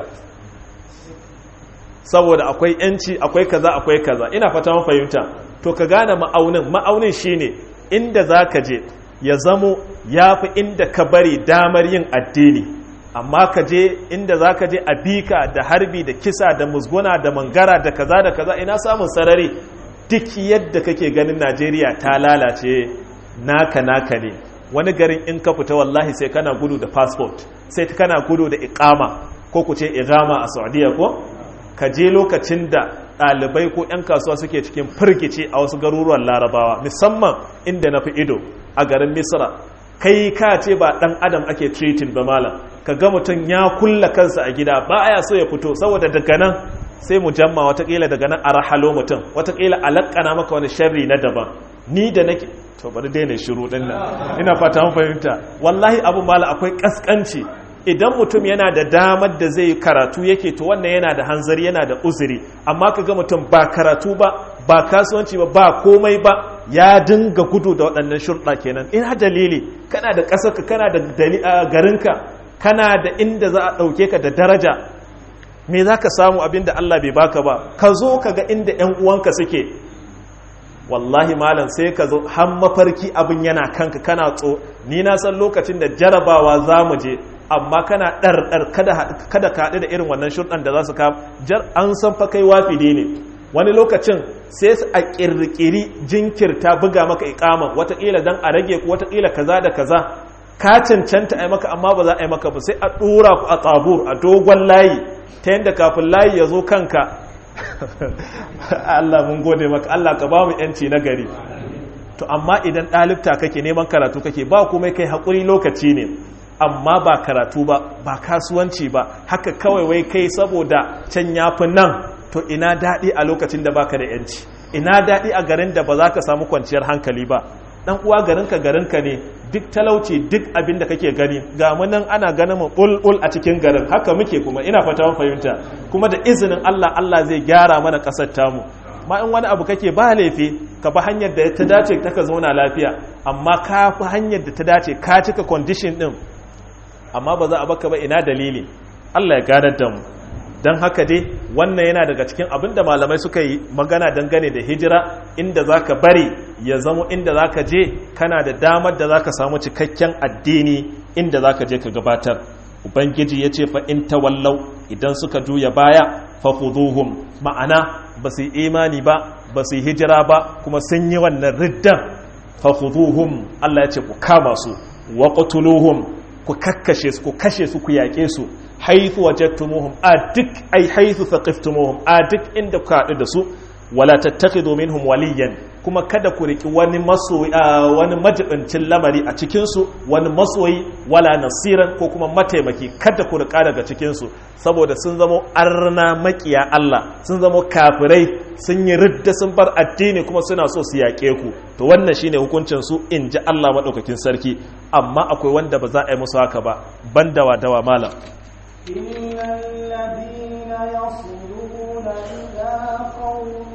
saboda akwai yanci akwai kaza akwai kaza ina fata mun fahimta to ka gane ma'aunin ma'aunin shine inda zaka je ya zamo yafi inda ka bari damar yin addini amma ka je inda zaka je a bika da harbi da kisa da musguna da mangara da kaza da kaza ina samun sarari duk yadda kake ganin Najeriya ta lalace naka naka ne wani garin in ka fita wallahi sai kana gudu da passport sai kana gudu da iqama ko ku ce iqama a Saudiya ko ka je lokacin da ɗalibai ko 'yan kasuwa suke cikin firgice a wasu garuruwan larabawa musamman inda na fi ido a garin misra kai ka ce ba ɗan adam ake treating ba malam ka ga mutum ya kulla kansa a gida ba ya so ya fito saboda daga nan sai mu jamma watakila daga nan a rahalo mutum watakila a lakana maka wani sharri na daban ni da nake to bari daina shiru din nan ina fata mun fahimta wallahi abu mala akwai kaskanci idan mutum yana da damar da zai karatu yake to wannan yana da hanzari yana da uzuri amma kaga mutum ba karatu ba ba kasuwanci ba ba komai ba ya dinga gudu da waɗannan shurɗa kenan in ha dalili kana da ƙasarka kana da garinka kana da inda za a ɗauke ka da daraja me za ka samu abin da Allah bai baka ba ka zo ka ga inda 'yan uwanka suke wallahi malam sai ka zo har mafarki abin yana kanka kana tso ni na san lokacin da jarabawa za mu je amma kana ɗarɗar kada ka haɗu da irin wannan shurɗan da za su kama an san fa kai wafide ne wani lokacin sai su a ƙirƙiri jinkirta buga maka ikama wataƙila don a rage ku wataƙila kaza da kaza ka cancanta a yi maka amma ba za a yi maka ba sai a ɗora ku a tsabur a dogon layi ta yadda kafin layi ya zo kanka Allah mun gode maka Allah ka ba mu yanci na gari to amma idan ɗalibta kake neman karatu kake ba kuma kai haƙuri lokaci ne amma ba karatu ba ba kasuwanci ba haka kawai wai kai saboda can yafi nan to ina daɗi a lokacin da baka da yanci ina daɗi a garin da ba za ka samu kwanciyar hankali ba dan uwa garinka garinka ne duk talauci duk abin da kake gani ga mu nan ana ganin mu bulbul a cikin garin haka muke kuma ina fata mun fahimta kuma da izinin Allah Allah zai gyara mana kasar tamu ma in wani abu kake ba laifi ka bi hanyar da ta dace ta ka zauna lafiya amma ka fi hanyar da ta dace ka cika condition din amma ba za a baka ba ina dalili Allah ya gadar da mu don haka dai wannan yana daga cikin abin da malamai suka yi magana dangane da hijira inda za ka bari ya zamo inda za ka je kana da damar da za ka samu cikakken addini inda za ka je ka gabatar ubangiji ya ce fa in tawallau idan suka juya baya fa khuduhum ma'ana ba su yi imani ba ba su yi hijira ba kuma sun yi wannan riddan fa khuduhum Allah ya ce ku kama su wa qutuluhum ku kakkashe su ku kashe su ku yaƙe su haithu wajadtumuhum a duk ai haithu thaqiftumuhum a duk inda ku haɗu da su wala tattakhidhu minhum waliyan kuma kada ku riki wani masoyi wani majibincin lamari a cikin su wani masoyi wala nasiran ko kuma mataimaki kada ku rika daga cikin su saboda sun zamo arna makiya Allah sun zamo kafirai sun yi ridda sun bar addini kuma suna so su yaƙe ku to wannan shine hukuncin su in ji Allah madaukakin sarki amma akwai wanda ba za a yi musu haka ba banda wa dawa malam إلا الذين يصلون إلى قوم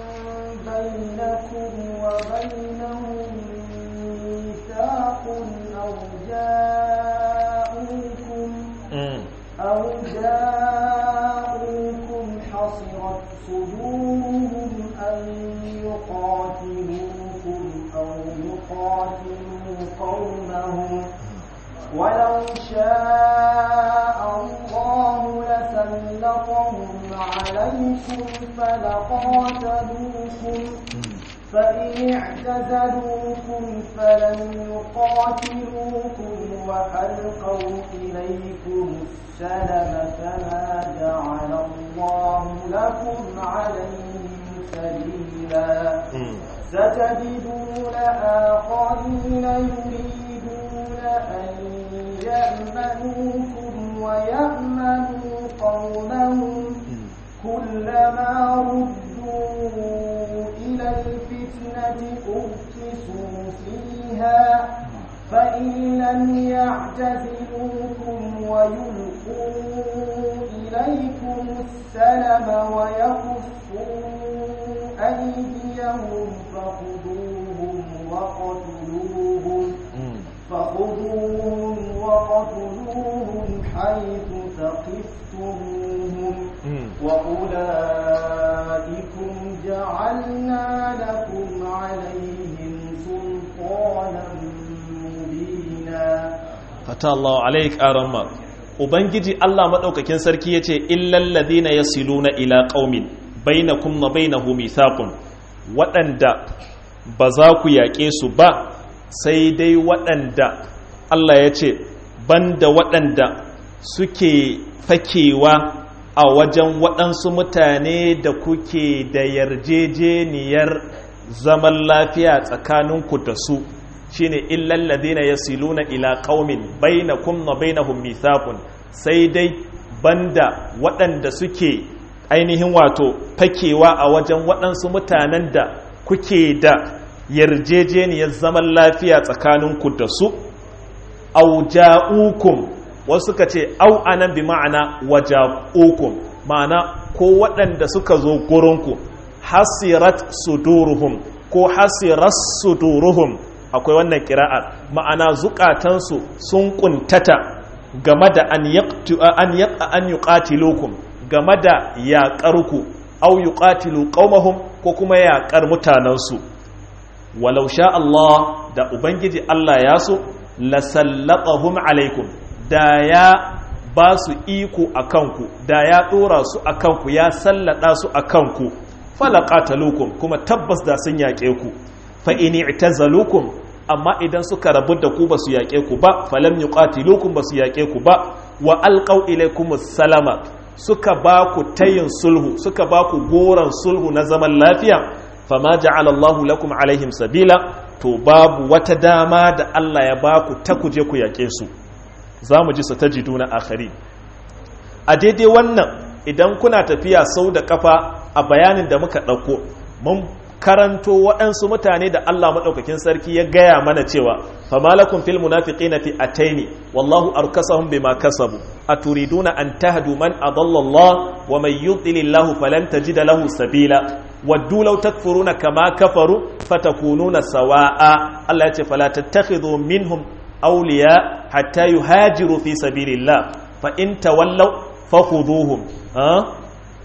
بينكم وبينهم ميثاق أو جاءوكم أو جاءوكم حصرت صدورهم أن يقاتلوكم أو يقاتلوا قومهم ولو شاء الله لسلطهم عليكم فلقاتلوكم فإن اعتزلوكم فلم يقاتلوكم وألقوا إليكم السلم فما جعل الله لكم عليهم سبيلا ستجدون آخرين يريدون أن يأمنوكم ويأمنوا قومهم كلما ردوا إلى الفتنة أركسوا فيها فإن لم يعتزلوكم ويلقوا إليكم السلم ويكفوا أيديهم فخذوهم وقتلوهم فخذوهم وقتلوهم حيث ثقفتموهم وأولئكم جعلنا لكم عليهم سلطانا مبينا fata Allah alaik aramma ubangiji Allah madaukakin sarki yace illal ladina yasiluna ila qaumin bainakum wa bainahum mithaqun waɗanda ba za ku yaƙe su ba sai dai waɗanda Allah ya ce banda waɗanda suke fakewa a wajen waɗansu mutane da kuke da yarjejeniyar zaman lafiya tsakaninku da su shine illal ladina yasiluna ila qaumin bainakum wa bainahum mithaqun sai dai banda waɗanda suke ainihin wato fakewa a wajen waɗansu mutanen da kuke da yarjejeniyar zaman lafiya tsakaninku da su auja'ukum wasu suka ce au anan bi ma'ana waja'ukum ma'ana ko waɗanda suka zo gurinku hasirat suduruhum ko hasirat suduruhum akwai wannan kira'ar ma'ana zukatansu sun kuntata game da an an yuqatilukum game da yaƙarku au yuqatilu qaumahum ko kuma yaƙar mutanensu walau sha Allah da ubangiji Allah ya so lasallatahum alaikum da ya ba su iko a kanku da ya ɗora su a kanku ya sallada su a kanku falaqatalukum kuma tabbas da sun yaƙe ku fa in i'tazalukum amma idan suka rabu da ku basu yaƙe ku ba falam yuqatilukum basu yaƙe ku ba wa alqaw ilaykum salama suka ba ku tayin sulhu suka ba ku goran sulhu na zaman lafiya fama ja'ala Allahu lakum alaihim sabila to babu wata dama da Allah ya ba ku ta kuje ku yaƙe su zamu ji satajiduna akhari a daidai wannan idan kuna tafiya sau da kafa a bayanin da muka ɗauko mun karanto waɗansu mutane da Allah maɗaukakin sarki ya gaya mana cewa famalakun fil munafiqina fi ataini wallahu arkasahum bima kasabu aturiduna an tahdu man adalla Allah wa man yudlilillahu falan tajida lahu sabila waddu law takfuruna kama kafaru fatakununa sawa'a Allah ya ce fala tattakhidhu minhum awliya hatta yuhajiru fi sabilillah fa in tawallaw fakhuduhum ha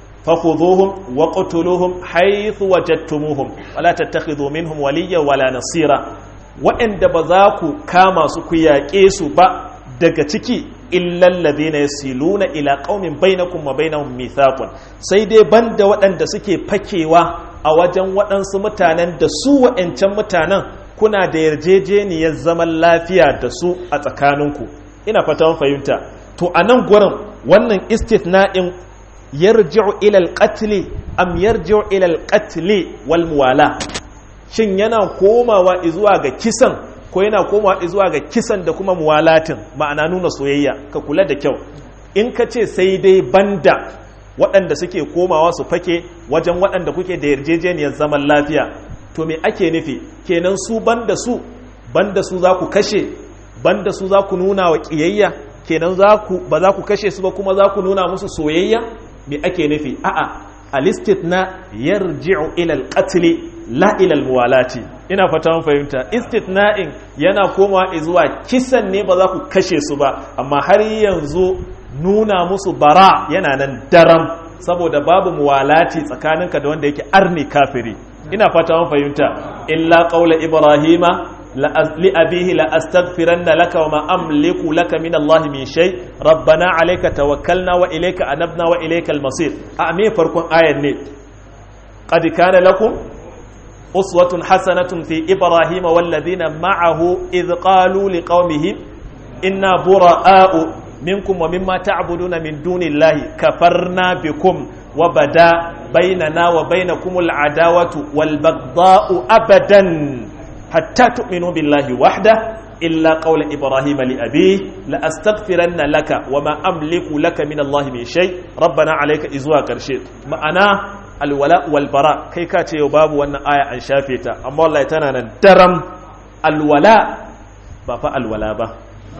فخذوهم وقتلوهم حيث وجدتموهم ولا تتخذوا منهم وليا ولا نصيرا waɗanda ba za ku kama su ku yaƙe su ba daga ciki illal ladina yasiluna ila qaumin bainakum wa bainahum mithaqun sai dai banda waɗanda suke fakewa a wajen waɗansu mutanen da su waɗancan mutanen kuna da yarjejeniyar zaman lafiya da su a tsakaninku ina fata fahimta to a nan gurin wannan istithna'in yarji'u ila al-qatl am yarji'u ila al-qatl wal muwala shin yana komawa zuwa ga kisan ko yana komawa zuwa ga kisan da kuma muwalatin ma'ana nuna soyayya ka kula da kyau in ka ce sai dai banda waɗanda suke komawa su fake wajen waɗanda kuke da yarjejeniyar zaman lafiya to me ake nufi kenan su banda su banda su za ku kashe banda su za ku nuna wa ƙiyayya kenan ba za ku kashe su ba kuma za ku nuna musu soyayya me ake nufi a'a al-istithna yarji'u ila al-qatl la ila al-muwalati ina fata mun fahimta istithna'in yana komawa zuwa kisan ne ba za ku kashe su ba amma har yanzu nuna musu bara yana nan daram saboda babu muwalati tsakaninka da wanda yake arni kafiri ina fata mun fahimta illa qaula ibrahima لأبيه لأستغفرن لك وما أملك لك من الله من شيء ربنا عليك توكلنا وإليك أنبنا وإليك المصير أمي فرقون آية ني قد كان لكم أسوة حسنة في إبراهيم والذين معه إذ قالوا لقومهم إنا براء منكم ومما تعبدون من دون الله كفرنا بكم وبدا بيننا وبينكم العداوة والبغضاء أبدا حتى تؤمنوا بالله وحده إلا قول إبراهيم لأبيه لأستغفرن لك وما أملك لك من الله من شيء ربنا عليك إزوا كرشيت معنا الولاء والبراء كي كاتي يباب وأن آية عن شافيتا أما الله يتنانا درم الولاء بابا الولاء با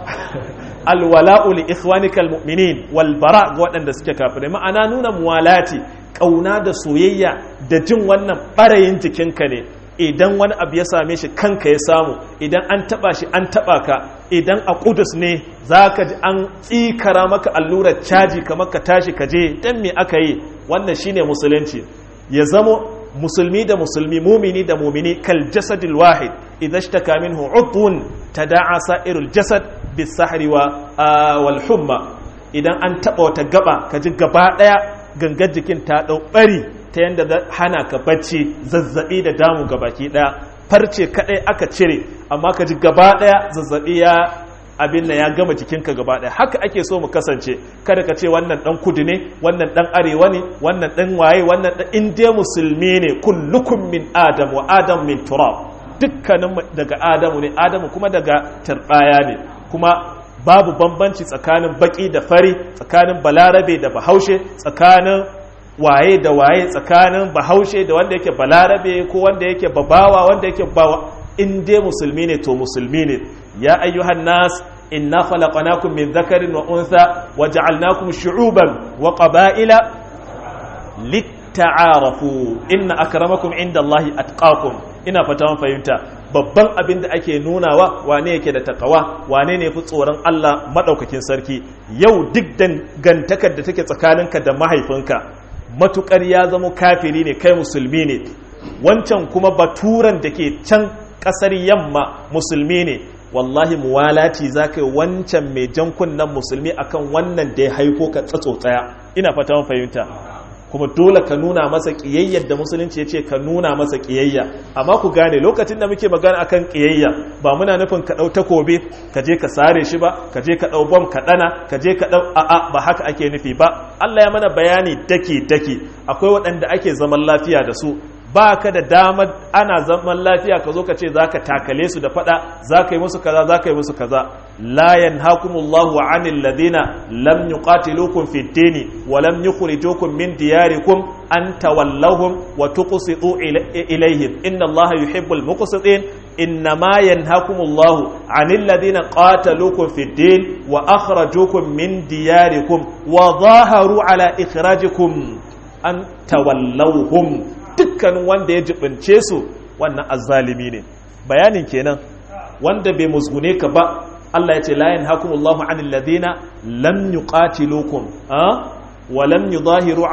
الولاء لإخوانك المؤمنين والبراء وأن دسك كافر معنا نونا موالاتي ƙauna da soyayya da jin wannan ɓarayin jikinka ne idan wani abu ya same shi kanka ya samu idan an taba shi an taba ka idan a kudus ne za ka ji an tsikara maka allurar caji kamar ka tashi ka je dan me aka yi wannan shine musulunci ya zamo musulmi da musulmi mumini da mumini kal jasadil wahid idza ishtaka minhu udhun tada'a sa'irul jasad bis sahri wa wal humma idan an taba wata gaba ka ji gaba daya gangar jikin ta dau bari ta yadda hana ka bacci zazzabi da damu ga baki daya farce kadai aka cire amma ka ji gaba daya zazzabi ya abin da ya gama jikinka gaba daya haka ake so mu kasance kada ka ce wannan dan kudu ne wannan dan arewa ne wannan dan waye wannan dan indiya musulmi ne kullukum min adam wa adam min turab dukkanin daga adamu ne adamu kuma daga turbaya ne kuma babu bambanci tsakanin baki da fari tsakanin balarabe da bahaushe tsakanin waye da waye tsakanin bahaushe da wanda yake balarabe ko wanda yake babawa wanda yake bawa in dai musulmi ne to musulmi ne ya ayyuhan nas inna khalaqnakum min dhakarin wa untha wa ja'alnakum shu'uban wa qaba'ila litta'arafu inna akramakum indallahi atqakum ina fata mun fahimta babban abin da ake nunawa wane yake da takawa wane ne fi tsoron Allah madaukakin sarki yau duk dangantakar da take tsakaninka da mahaifinka matukar ya zama kafiri ne kai musulmi ne wancan kuma baturan da ke can kasar yamma musulmi ne wallahi muwalati za ka yi wancan mai jan kunnen musulmi akan wannan da ya haifo ka tsatso tsaya ina fata mun fahimta kuma dole ka nuna masa ƙiyayyar da musulunci ya ce ka nuna masa ƙiyayya amma ku gane lokacin da muke magana akan ƙiyayya ba muna nufin ka ɗau takobi ka je ka sare shi ba ka je ka ɗau bom ka ɗana ka je ka ɗau a'a ba haka ake nufi ba Allah ya mana bayani daki daki akwai waɗanda ake zaman lafiya da su ba ka da damar ana zaman lafiya ka zo ka ce za ka takale su da fada za ka yi musu kaza za ka yi musu kaza la yanhakumullahu anil ladina lam yuqatilukum fid dini wa lam yukhrijukum min diyarikum an tawallahum wa tuqsitu ilayhim inna allaha yuhibbul muqsitin إنما ينهاكم الله عن الذين قاتلوكم في الدين وأخرجوكم من دياركم وظاهروا على إخراجكم أن تولوهم dukkanin wanda ya jibince su wannan azzalimi ne bayanin kenan wanda bai musgune ka ba Allah ya ce la yanhakumullahu anil ladina lam yuqatilukum ha wa lam yudahiru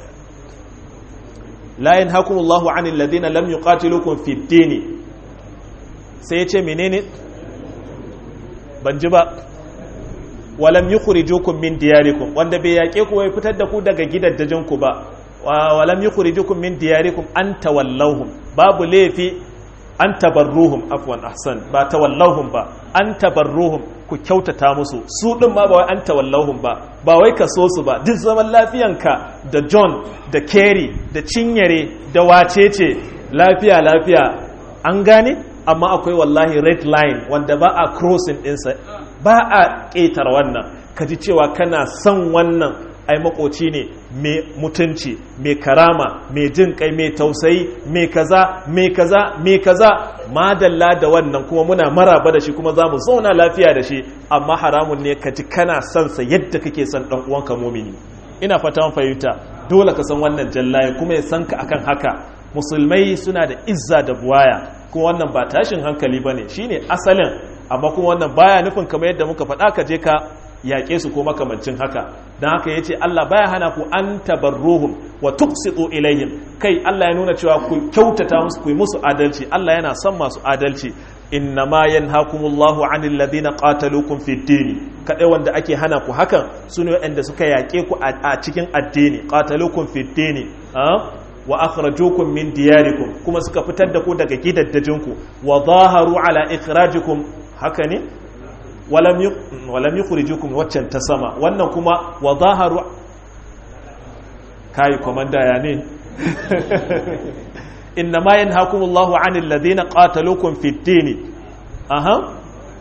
la yanhakumullahu anil ladina lam yuqatilukum fid din sai ya ce menene ban ji ba wa lam yukhrijukum min diyarikum wanda bai yake ku bai fitar da ku daga gidajen ku ba walam yukhrijukum min diyarikum an tawallawhum babu laifi an tabarruhum afwan ahsan ba tawallawhum ba an tabarruhum ku kyautata musu su din ma ba wai an tawallawhum ba ba wai ka so su ba duk zaman lafiyanka da John da Kerry da Cinyere da wacece lafiya lafiya an gane amma akwai wallahi red line wanda ba a crossing ɗinsa ba a ƙetar wannan ka ji cewa kana son wannan ai makoci ne mai mutunci mai karama mai jin kai mai tausayi mai kaza mai kaza mai kaza madalla da wannan kuma muna maraba da shi kuma za mu zauna lafiya da shi amma haramun ne ka ji kana son sa yadda kake son dan uwanka mumini ina fata fahimta dole ka san wannan jallaye kuma ya san ka akan haka musulmai suna da izza da buwaya kuma wannan ba tashin hankali bane shine asalin amma kuma wannan baya nufin kamar yadda muka faɗa ka je ka yaƙe su ko makamancin haka don haka ya ce Allah baya hana ku an tabarruhum wa tuqsitu ilayhim kai Allah ya nuna cewa ku kyautata musu ku yi musu adalci Allah yana son masu adalci innama yanhakumullahu anil ladina qataluukum fid din kadai wanda ake hana ku hakan sune waɗanda suka yaƙe ku a cikin addini qataluukum fid din wa akhrajukum min diyarikum kuma suka fitar da ku daga gidaddajinku wa zaharu ala ikhrajikum haka ne walam yukhrijukum waccan ta sama wannan kuma wa zaharu kai komanda ya ne innama yanhakumullahu anil ladina qataluukum fid din aha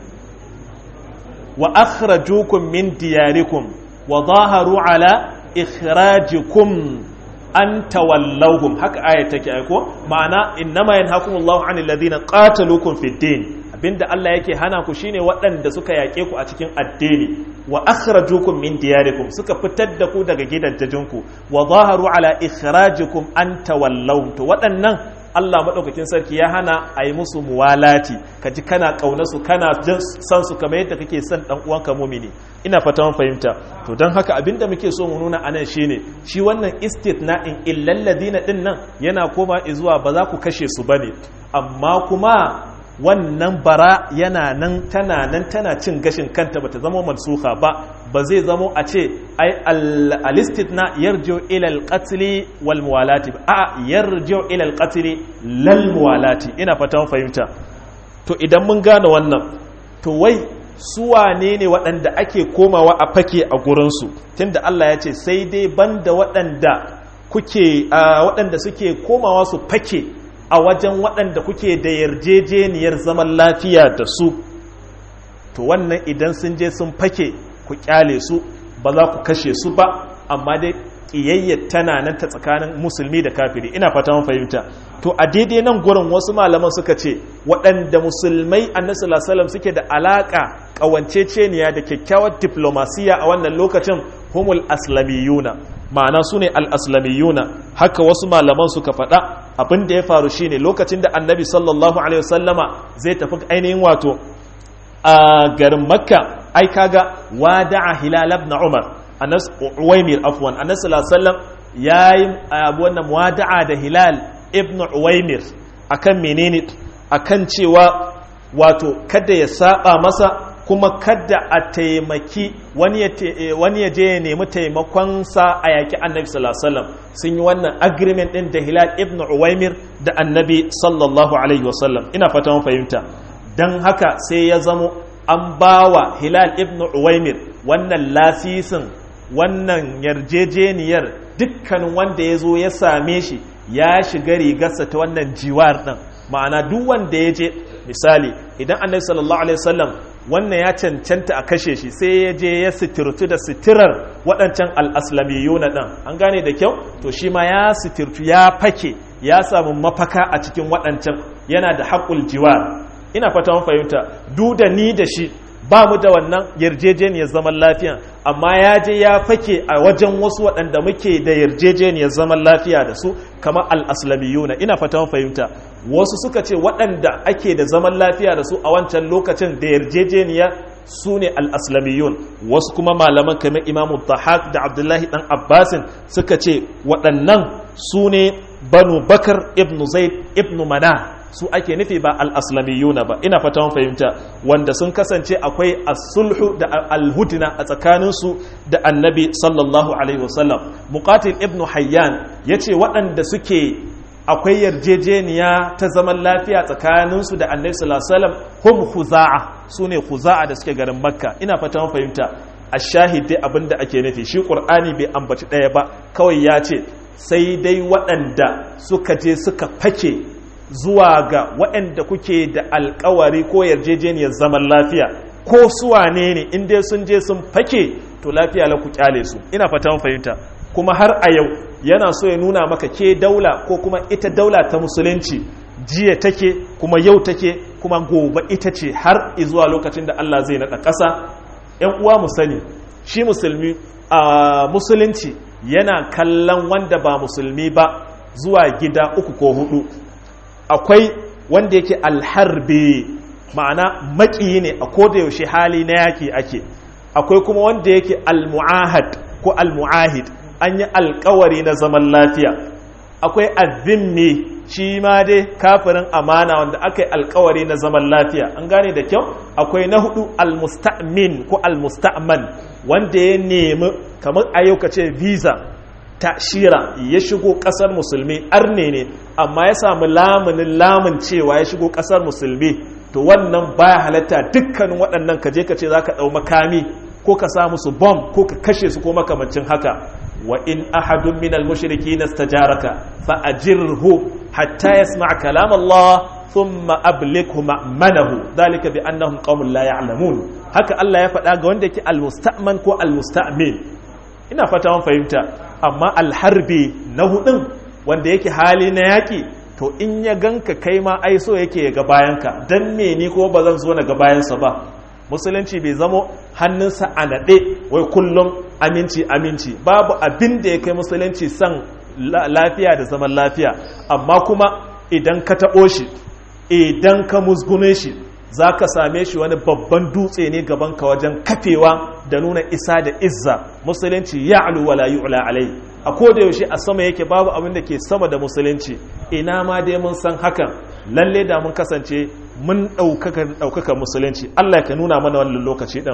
wa akhrajukum min diyarikum wa zaharu ala ikhrajikum an tawallawhum haka aya take aiko ma'ana innama yanhakumullahu anil ladina qataluukum fid din abinda Allah yake hana ku shine waɗanda suka yaƙe ku a cikin addini wa akhrajukum min diyarikum suka fitar da ku daga gidajenku wa zaharu ala ikhrajikum an tawallawhum to waɗannan Allah madaukakin sarki ya hana a yi musu muwalati ka ji kana ƙauna su kana jin san su kamar yadda kake son dan uwanka mumini ina fata mun fahimta to don haka abinda muke so mu nuna anan shine shi wannan istitna'in illal ladina din nan yana koma zuwa ba za ku kashe su bane amma kuma wannan bara yana nan tana nan tana cin gashin kanta bata zama mansuha ba ba zai zamo a ce ai al-istitna yarji'u ila al-qatl wal muwalati a yarji'u ila al-qatl lal muwalati ina fatan fahimta to idan mun gane wannan to wai su wane ne waɗanda ake komawa a fake a gurinsu tunda Allah ya ce sai dai banda waɗanda kuke waɗanda suke komawa su fake a wajen waɗanda kuke da yarjejeniyar zaman lafiya da su to wannan idan sun je sun fake ku kyale su ba za ku kashe su ba amma dai ƙiyayyar tana nan ta tsakanin musulmi da kafiri ina fata mun fahimta to a daidai nan gurin wasu malaman suka ce waɗanda musulmai annabi sallallahu alaihi suke da alaka ƙawanceceniya da kyakkyawar diplomasiya a wannan lokacin humul aslamiyuna ma'ana su ne al-aslamiyuna haka wasu malaman suka faɗa abin da ya faru shine lokacin da annabi sallallahu alaihi wasallama zai tafi ainihin wato a garin makka ai kaga wada'a hilal ibn umar anas uwaymir afwan anas sallallahu alaihi wasallam yayi abu wannan wada'a da hilal ibn uwaymir akan menene akan cewa wato kada ya saba masa kuma kada a taimaki wani ya je ya nemi taimakonsa a yaƙi annabi sallallahu alaihi wasallam sun yi wannan agreement din da hilal ibn uwaymir da annabi sallallahu alaihi wasallam ina fata mun fahimta dan haka sai ya zamo an bawa hilal ibn uwaymir wannan lasisin wannan yarjejeniyar dukkanin wanda ya zo ya same shi ya shiga rigarsa ta wannan jiwar ɗin ma'ana duk wanda ya je misali idan annabi sallallahu alaihi wasallam wannan ya cancanta a kashe shi sai ya je ya sitirtu da sitirar waɗancan al'aslamiyuna ɗin an gane da kyau to shi ma ya sitirtu ya fake ya samu mafaka a cikin waɗancan yana da haƙul jiwar ina fata mun fahimta du da ni da shi ba mu da wannan yarjejeniyar zaman lafiya amma ya je ya fake a wajen wasu waɗanda muke da yarjejeniyar zaman lafiya da su kamar al'aslamiyuna ina fata fahimta wasu suka ce waɗanda ake da zaman lafiya da su a wancan lokacin da yarjejeniya su ne al'aslamiyun wasu kuma malaman kamar imamu tahak da abdullahi ɗan abbasin suka ce waɗannan su ne banu bakar ibn zaid ibn mana su ake nufi ba al'aslamiyuna ba ina fata fahimta wanda sun kasance akwai as-sulhu da al-hudna a tsakaninsu da annabi sallallahu alaihi wasallam muqatil ibn hayyan yace waɗanda suke akwai yarjejeniya ta zaman lafiya tsakaninsu da annabi sallallahu alaihi wasallam hum khuza'a sune khuza'a da suke garin makka ina fata fahimta ash-shahid dai abinda ake nufi shi qur'ani bai ambaci ɗaya ba kawai ya ce sai dai waɗanda suka je suka fake zuwa ga waɗanda kuke da alkawari ko yarjejeniyar zaman lafiya ko suwane ne in dai sun je sun fake to lafiya la ku kyale su ina fata fahimta kuma har a yau yana so ya nuna maka ke daula ko kuma ita daula ta musulunci jiya take kuma yau take kuma gobe ita ce har zuwa lokacin da Allah zai naɗa ƙasa ‘yan uwa mu sani shi musulmi a musulunci yana kallon wanda ba musulmi ba zuwa gida uku ko hudu akwai wanda yake alharbi ma'ana maƙiyi ne a koda yaushe hali na yaƙi ake akwai kuma wanda yake almu'ahad ko almu'ahid an yi alkawari na zaman lafiya akwai azimmi shi ma dai kafirin amana wanda aka yi alkawari na zaman lafiya an gane da kyau akwai na hudu almusta'min ko almusta'man wanda ya nemi kamar a yau ce visa tashira ya shigo kasar musulmi arne ne amma ya samu lamunin lamun cewa ya shigo kasar musulmi to wannan baya halatta dukkanin waɗannan ka je ka ce za ka ɗau makami ko ka sa musu bom ko ka kashe su ko makamancin haka wa in ahadun min al-mushriki nastajaraka fa ajirhu hatta yasma' kalam Allah thumma ablighu ma'manahu dhalika bi annahum qaumun la ya'lamun haka Allah ya faɗa ga wanda yake al-musta'man ko al-musta'min ina fata mun fahimta amma al-harbi na hudun wanda yake hali na yaki to in ya ganka kai ma ai so yake ya ga bayanka dan me ni ko ba zan zo na ga bayansa ba musulunci bai zamo hannunsa a naɗe wai kullum aminci aminci babu abin da ya kai musulunci san lafiya da zaman lafiya amma kuma idan ka taɓo shi idan ka musgune shi za ka same shi wani babban dutse ne gaban ka wajen kafewa da nuna isa da izza musulunci ya alu wala yu'la alai a koda yaushe a sama yake babu abin da ke sama da musulunci ina ma dai mun san hakan lalle da mun kasance mun ɗaukaka musulunci Allah ka nuna mana wannan lokaci ɗin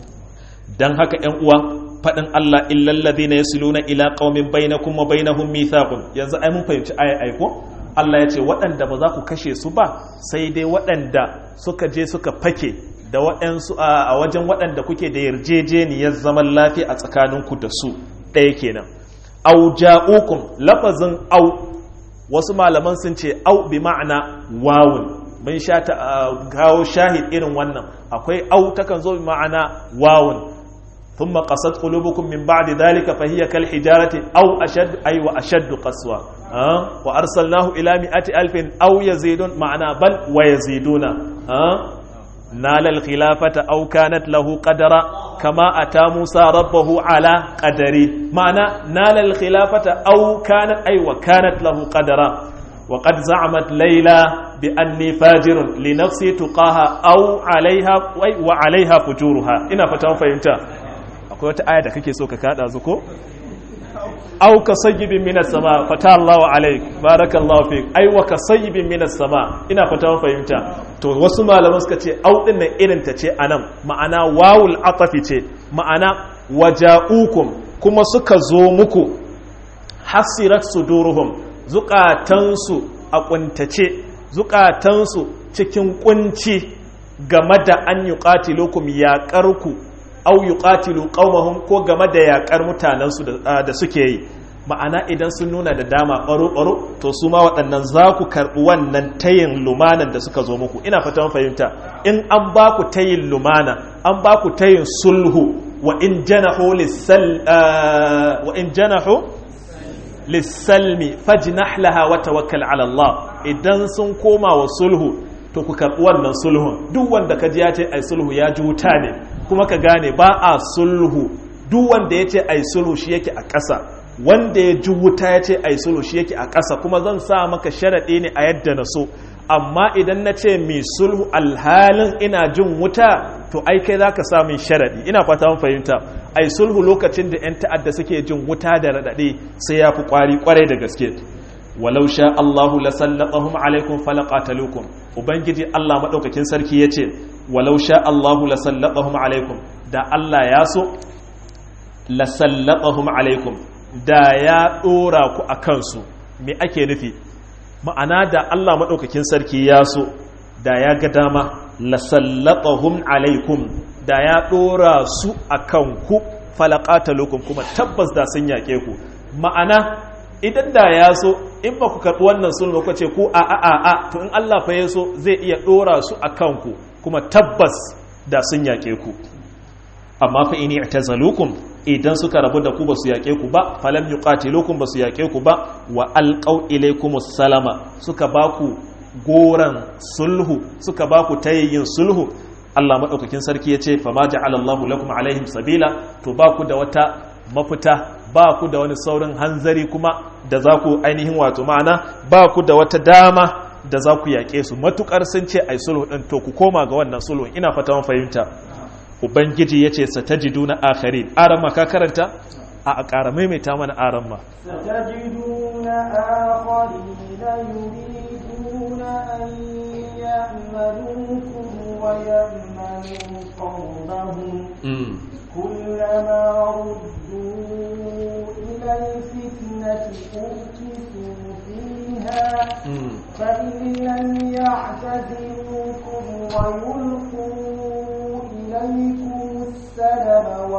don haka ‘yan uwa faɗin Allah illallazi na yasiluna ila ƙaumin bainakum wa bainahum mithaqun yanzu ai mun fahimci aya aiko Allah ya ce waɗanda ba za ku kashe su ba sai dai waɗanda suka je suka fake da waɗansu a wajen waɗanda kuke da yarjejeniyar zaman lafiya a tsakaninku da su ɗaya kenan au ja'ukum lafazin au wasu malaman sun ce au bi ma'ana wawun mun sha ta kawo shahid irin wannan akwai au takan zo bi ma'ana wawun thumma qasat qulubukum min ba'di dhalika fa hiya kal hijarati aw ashad ay wa ashad qaswa wa arsalnahu ila mi'ati alfin aw yazidun ma'ana bal wa yaziduna نال الخلافة أو كانت له قدرا كما أتى موسى ربه على قدره معنى نال الخلافة أو كانت أي وكانت له قدرا وقد زعمت ليلى بأني فاجر لنفسي تقاها أو عليها وعليها فجورها إنا فتاهم فهمتا أقول آية كيكي سوكا كادا زكو أو كصيب من السماء فتح الله عليك بارك الله فيك أي وكصيب من السماء إنا فتاهم فهمتا to wasu malaman suka ce au din nan irin ta ce anan ma'ana wawul atafi ce ma'ana waja'ukum kuma suka zo muku hasirat suduruhum zukatansu a kuntace zukatansu cikin kunci game da an yuqatilukum yaqarku au yuqatilu qaumahum ko game da yaƙar mutanensu da suke yi ma'ana idan sun nuna da dama ɓaro-ɓaro to su ma waɗannan za ku karɓi wannan tayin lumanan da suka zo muku ina fata fahimta in an ba ku tayin lumana an ba ku tayin sulhu wa in janahu wa in janahu lissalmi fajnah laha wa tawakkal ala Allah idan sun koma wa sulhu to ku karɓi wannan sulhun duk wanda ka ji ya ce ai sulhu ya ji wuta ne kuma ka gane ba a sulhu duk wanda ya ce ai sulhu shi yake a ƙasa wanda ya ji wuta ya ce ai sulhu shi yake a ƙasa kuma zan sa maka sharaɗi ne a yadda na so amma idan na ce mai sulhu alhalin ina jin wuta to ai kai za ka sa min sharaɗi ina fata mun fahimta ai sulhu lokacin da 'yan ta'adda suke jin wuta da raɗaɗe sai ya fi ƙwari ƙwarai da gaske walau sha Allahu la sallatahum alaikum falaqatalukum ubangiji Allah madaukakin sarki yace walau sha Allahu la sallatahum alaikum da Allah ya so la sallatahum alaikum da ya dora ku akan su me ake nufi ma'ana da Allah madaukakin sarki ya so da ya ga dama la sallatahum alaikum da ya dora su akan ku falaqatalukum kuma tabbas da sun yake ku ma'ana idan da ya so in ba ku karɓi wannan sulhu ku ce ku a a a a to in Allah fa ya so zai iya ɗora su a kanku kuma tabbas da sun yaƙe ku amma fa ini i'tazalukum idan suka rabu da ku ba su yaƙe ku ba falam yuqatilukum ba su yaƙe ku ba wa alqaw ilaykumus salama suka ba ku goran sulhu suka ba ku tayyin sulhu Allah madaukakin sarki ya ce fa ma ja'ala Allahu lakum alaihim sabila to ba ku da wata mafita ba ku da wani saurin hanzari kuma da za ku ainihin wato ma'ana ba ku da wata dama da za ku yaƙe su matukar sun ce ai sulhu ɗin to ku koma ga wannan sulhu ina fata mun fahimta ubangiji ya ce satajiduna akharin aran ma ka karanta a a ƙara maimaita mana aran ma ستجدون آخرين يريدون أن يأمنوكم ويأمنوا قومهم كلما ردوا إلى الفتنة أركسوا فيها فإن لم يعتزلوكم ويلقوا إليكم السلم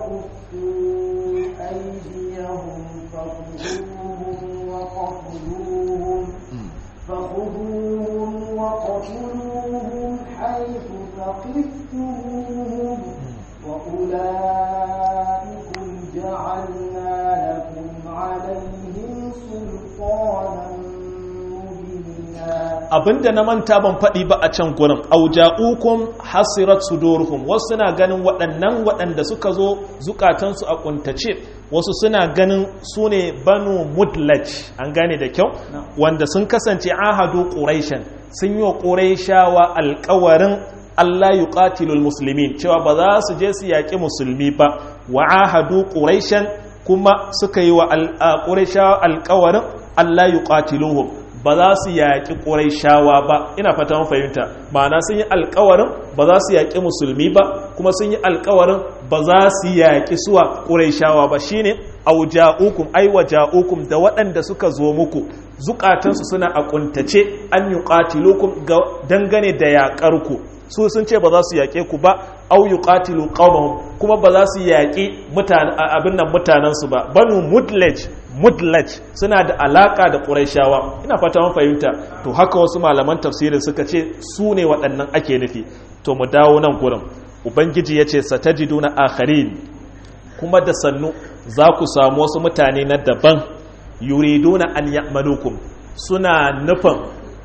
ويكفوا أيديهم فخذوهم وقتلوهم فخذوهم وقتلوهم حيث ثقفتموهم وأولئكم جعلنا لكم عليهم سلطانا مبينا abinda na manta ban faɗi ba a can gurin auja'ukum hasirat suduruhum wasu suna ganin waɗannan waɗanda suka zo zukatansu a kuntace wasu suna ganin su ne banu mudlaj an gane da kyau wanda sun kasance ahadu quraishan sun yi wa quraishawa alƙawarin Allah yuqatilul muslimin cewa ba za su je su yaƙi musulmi ba wa ahadu quraishan kuma suka yi wa quraishawa alƙawarin Allah yuqatiluhum ba za su yaƙi ƙuraishawa ba ina fata mun fahimta ma'ana sun yi alƙawarin ba za su yaƙi musulmi ba kuma sun yi alƙawarin ba za su yaƙi suwa ƙuraishawa ba shine auja'ukum ai waja'ukum da waɗanda suka zo muku zukatansu suna a kuntace an yuqatilukum dangane da yaƙar ku su sun ce ba za su yaƙe ku ba au yuqatilu qaumahum kuma ba za su yaƙi abin nan mutanensu ba banu mudlaj mudlaj suna da alaka da ƙuraishawa ina fata mun fahimta to haka wasu malaman tafsirin suka ce su ne waɗannan ake nufi to mu dawo nan gurin ubangiji ya ce satajiduna akharin kuma da sannu za ku samu wasu mutane na daban yuriduna an ya'manukum suna nufin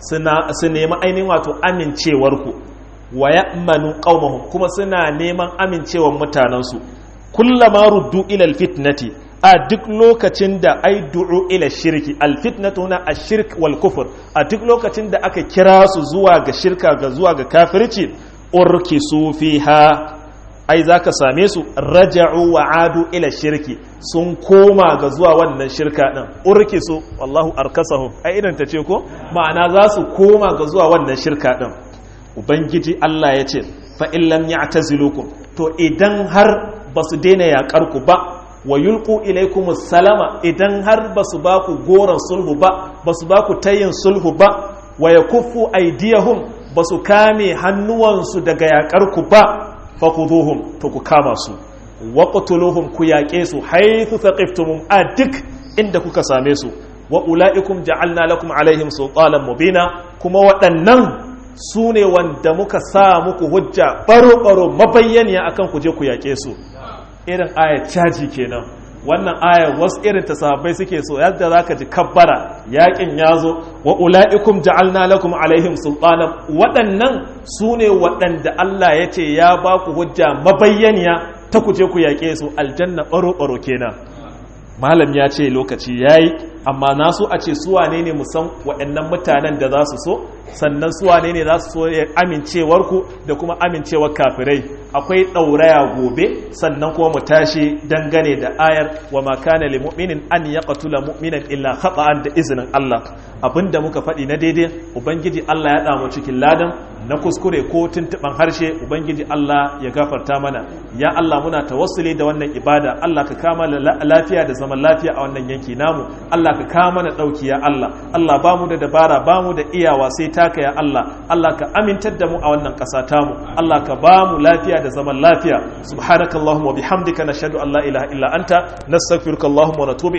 su nemi ainihin wato amincewarku wa ya'manu qaumahum kuma suna neman amincewar mutanensu kullama ruddu ila alfitnati a duk lokacin da ai du'u ila shirki alfitnatu na ashirk wal kufur a duk lokacin da aka kira su zuwa ga shirka ga zuwa ga kafirci urkisu fiha ai zaka same su raja'u wa adu ila shirki sun koma ga zuwa wannan shirka din urkisu wallahu arkasahum ai idan ta ce ko ma'ana za su koma ga zuwa wannan shirka din ubangiji Allah ya ce fa in lam ya'tazilukum to idan har basu daina yakar ku ba wa yulqu ilaykum salama idan har basu ba ku goran sulhu ba basu ba ku tayin sulhu ba wa yakuffu aydiyahum basu kame hannuwansu daga yakar ku ba fakuduhum to ku kama su waqtuluhum ku yaƙe su haythu thaqiftumum a duk inda kuka same su wa ulaikum ja'alna lakum alaihim sultanan mubina kuma waɗannan su ne wanda muka sa muku hujja baro-baro mabayyaniya akan ku je ku yaƙe su irin ayat caji kenan wannan ayar wasu irin ta sahabbai suke so yadda za ka ji kabbara yakin ya zo wa ula'ikum ja'alna lakum alaihim sultanan waɗannan su ne waɗanda Allah ya ce ya ba ku hujja mabayyaniya ta ku je ku yaƙe su aljanna ɓaro-ɓaro kenan malam ya ce lokaci ya yi amma na so a ce suwane ne musan waɗannan mutanen da za su so sannan suwane ne za su so amincewarku da kuma amincewar kafirai akwai ɗauraya gobe sannan kuma mu tashi dangane da ayar wa makana li mu'minin an ya qatula mu'minan illa khata'an da izinin Allah abinda muka faɗi na daidai ubangiji Allah ya damu cikin ladan na kuskure ko tuntuban harshe ubangiji Allah ya gafarta mana ya Allah muna tawassuli da wannan ibada Allah ka kama lafiya da zaman lafiya a wannan yanki namu Allah ka kama mana dauki ya Allah Allah ba mu da dabara ba mu da iyawa sai taka ya Allah Allah ka amintar da mu a wannan ƙasa tamu Allah ka ba mu lafiya da zaman lafiya subhanakallahumma wa bihamdika nashhadu an la ilaha illa anta nastaghfiruka allahumma wa natubu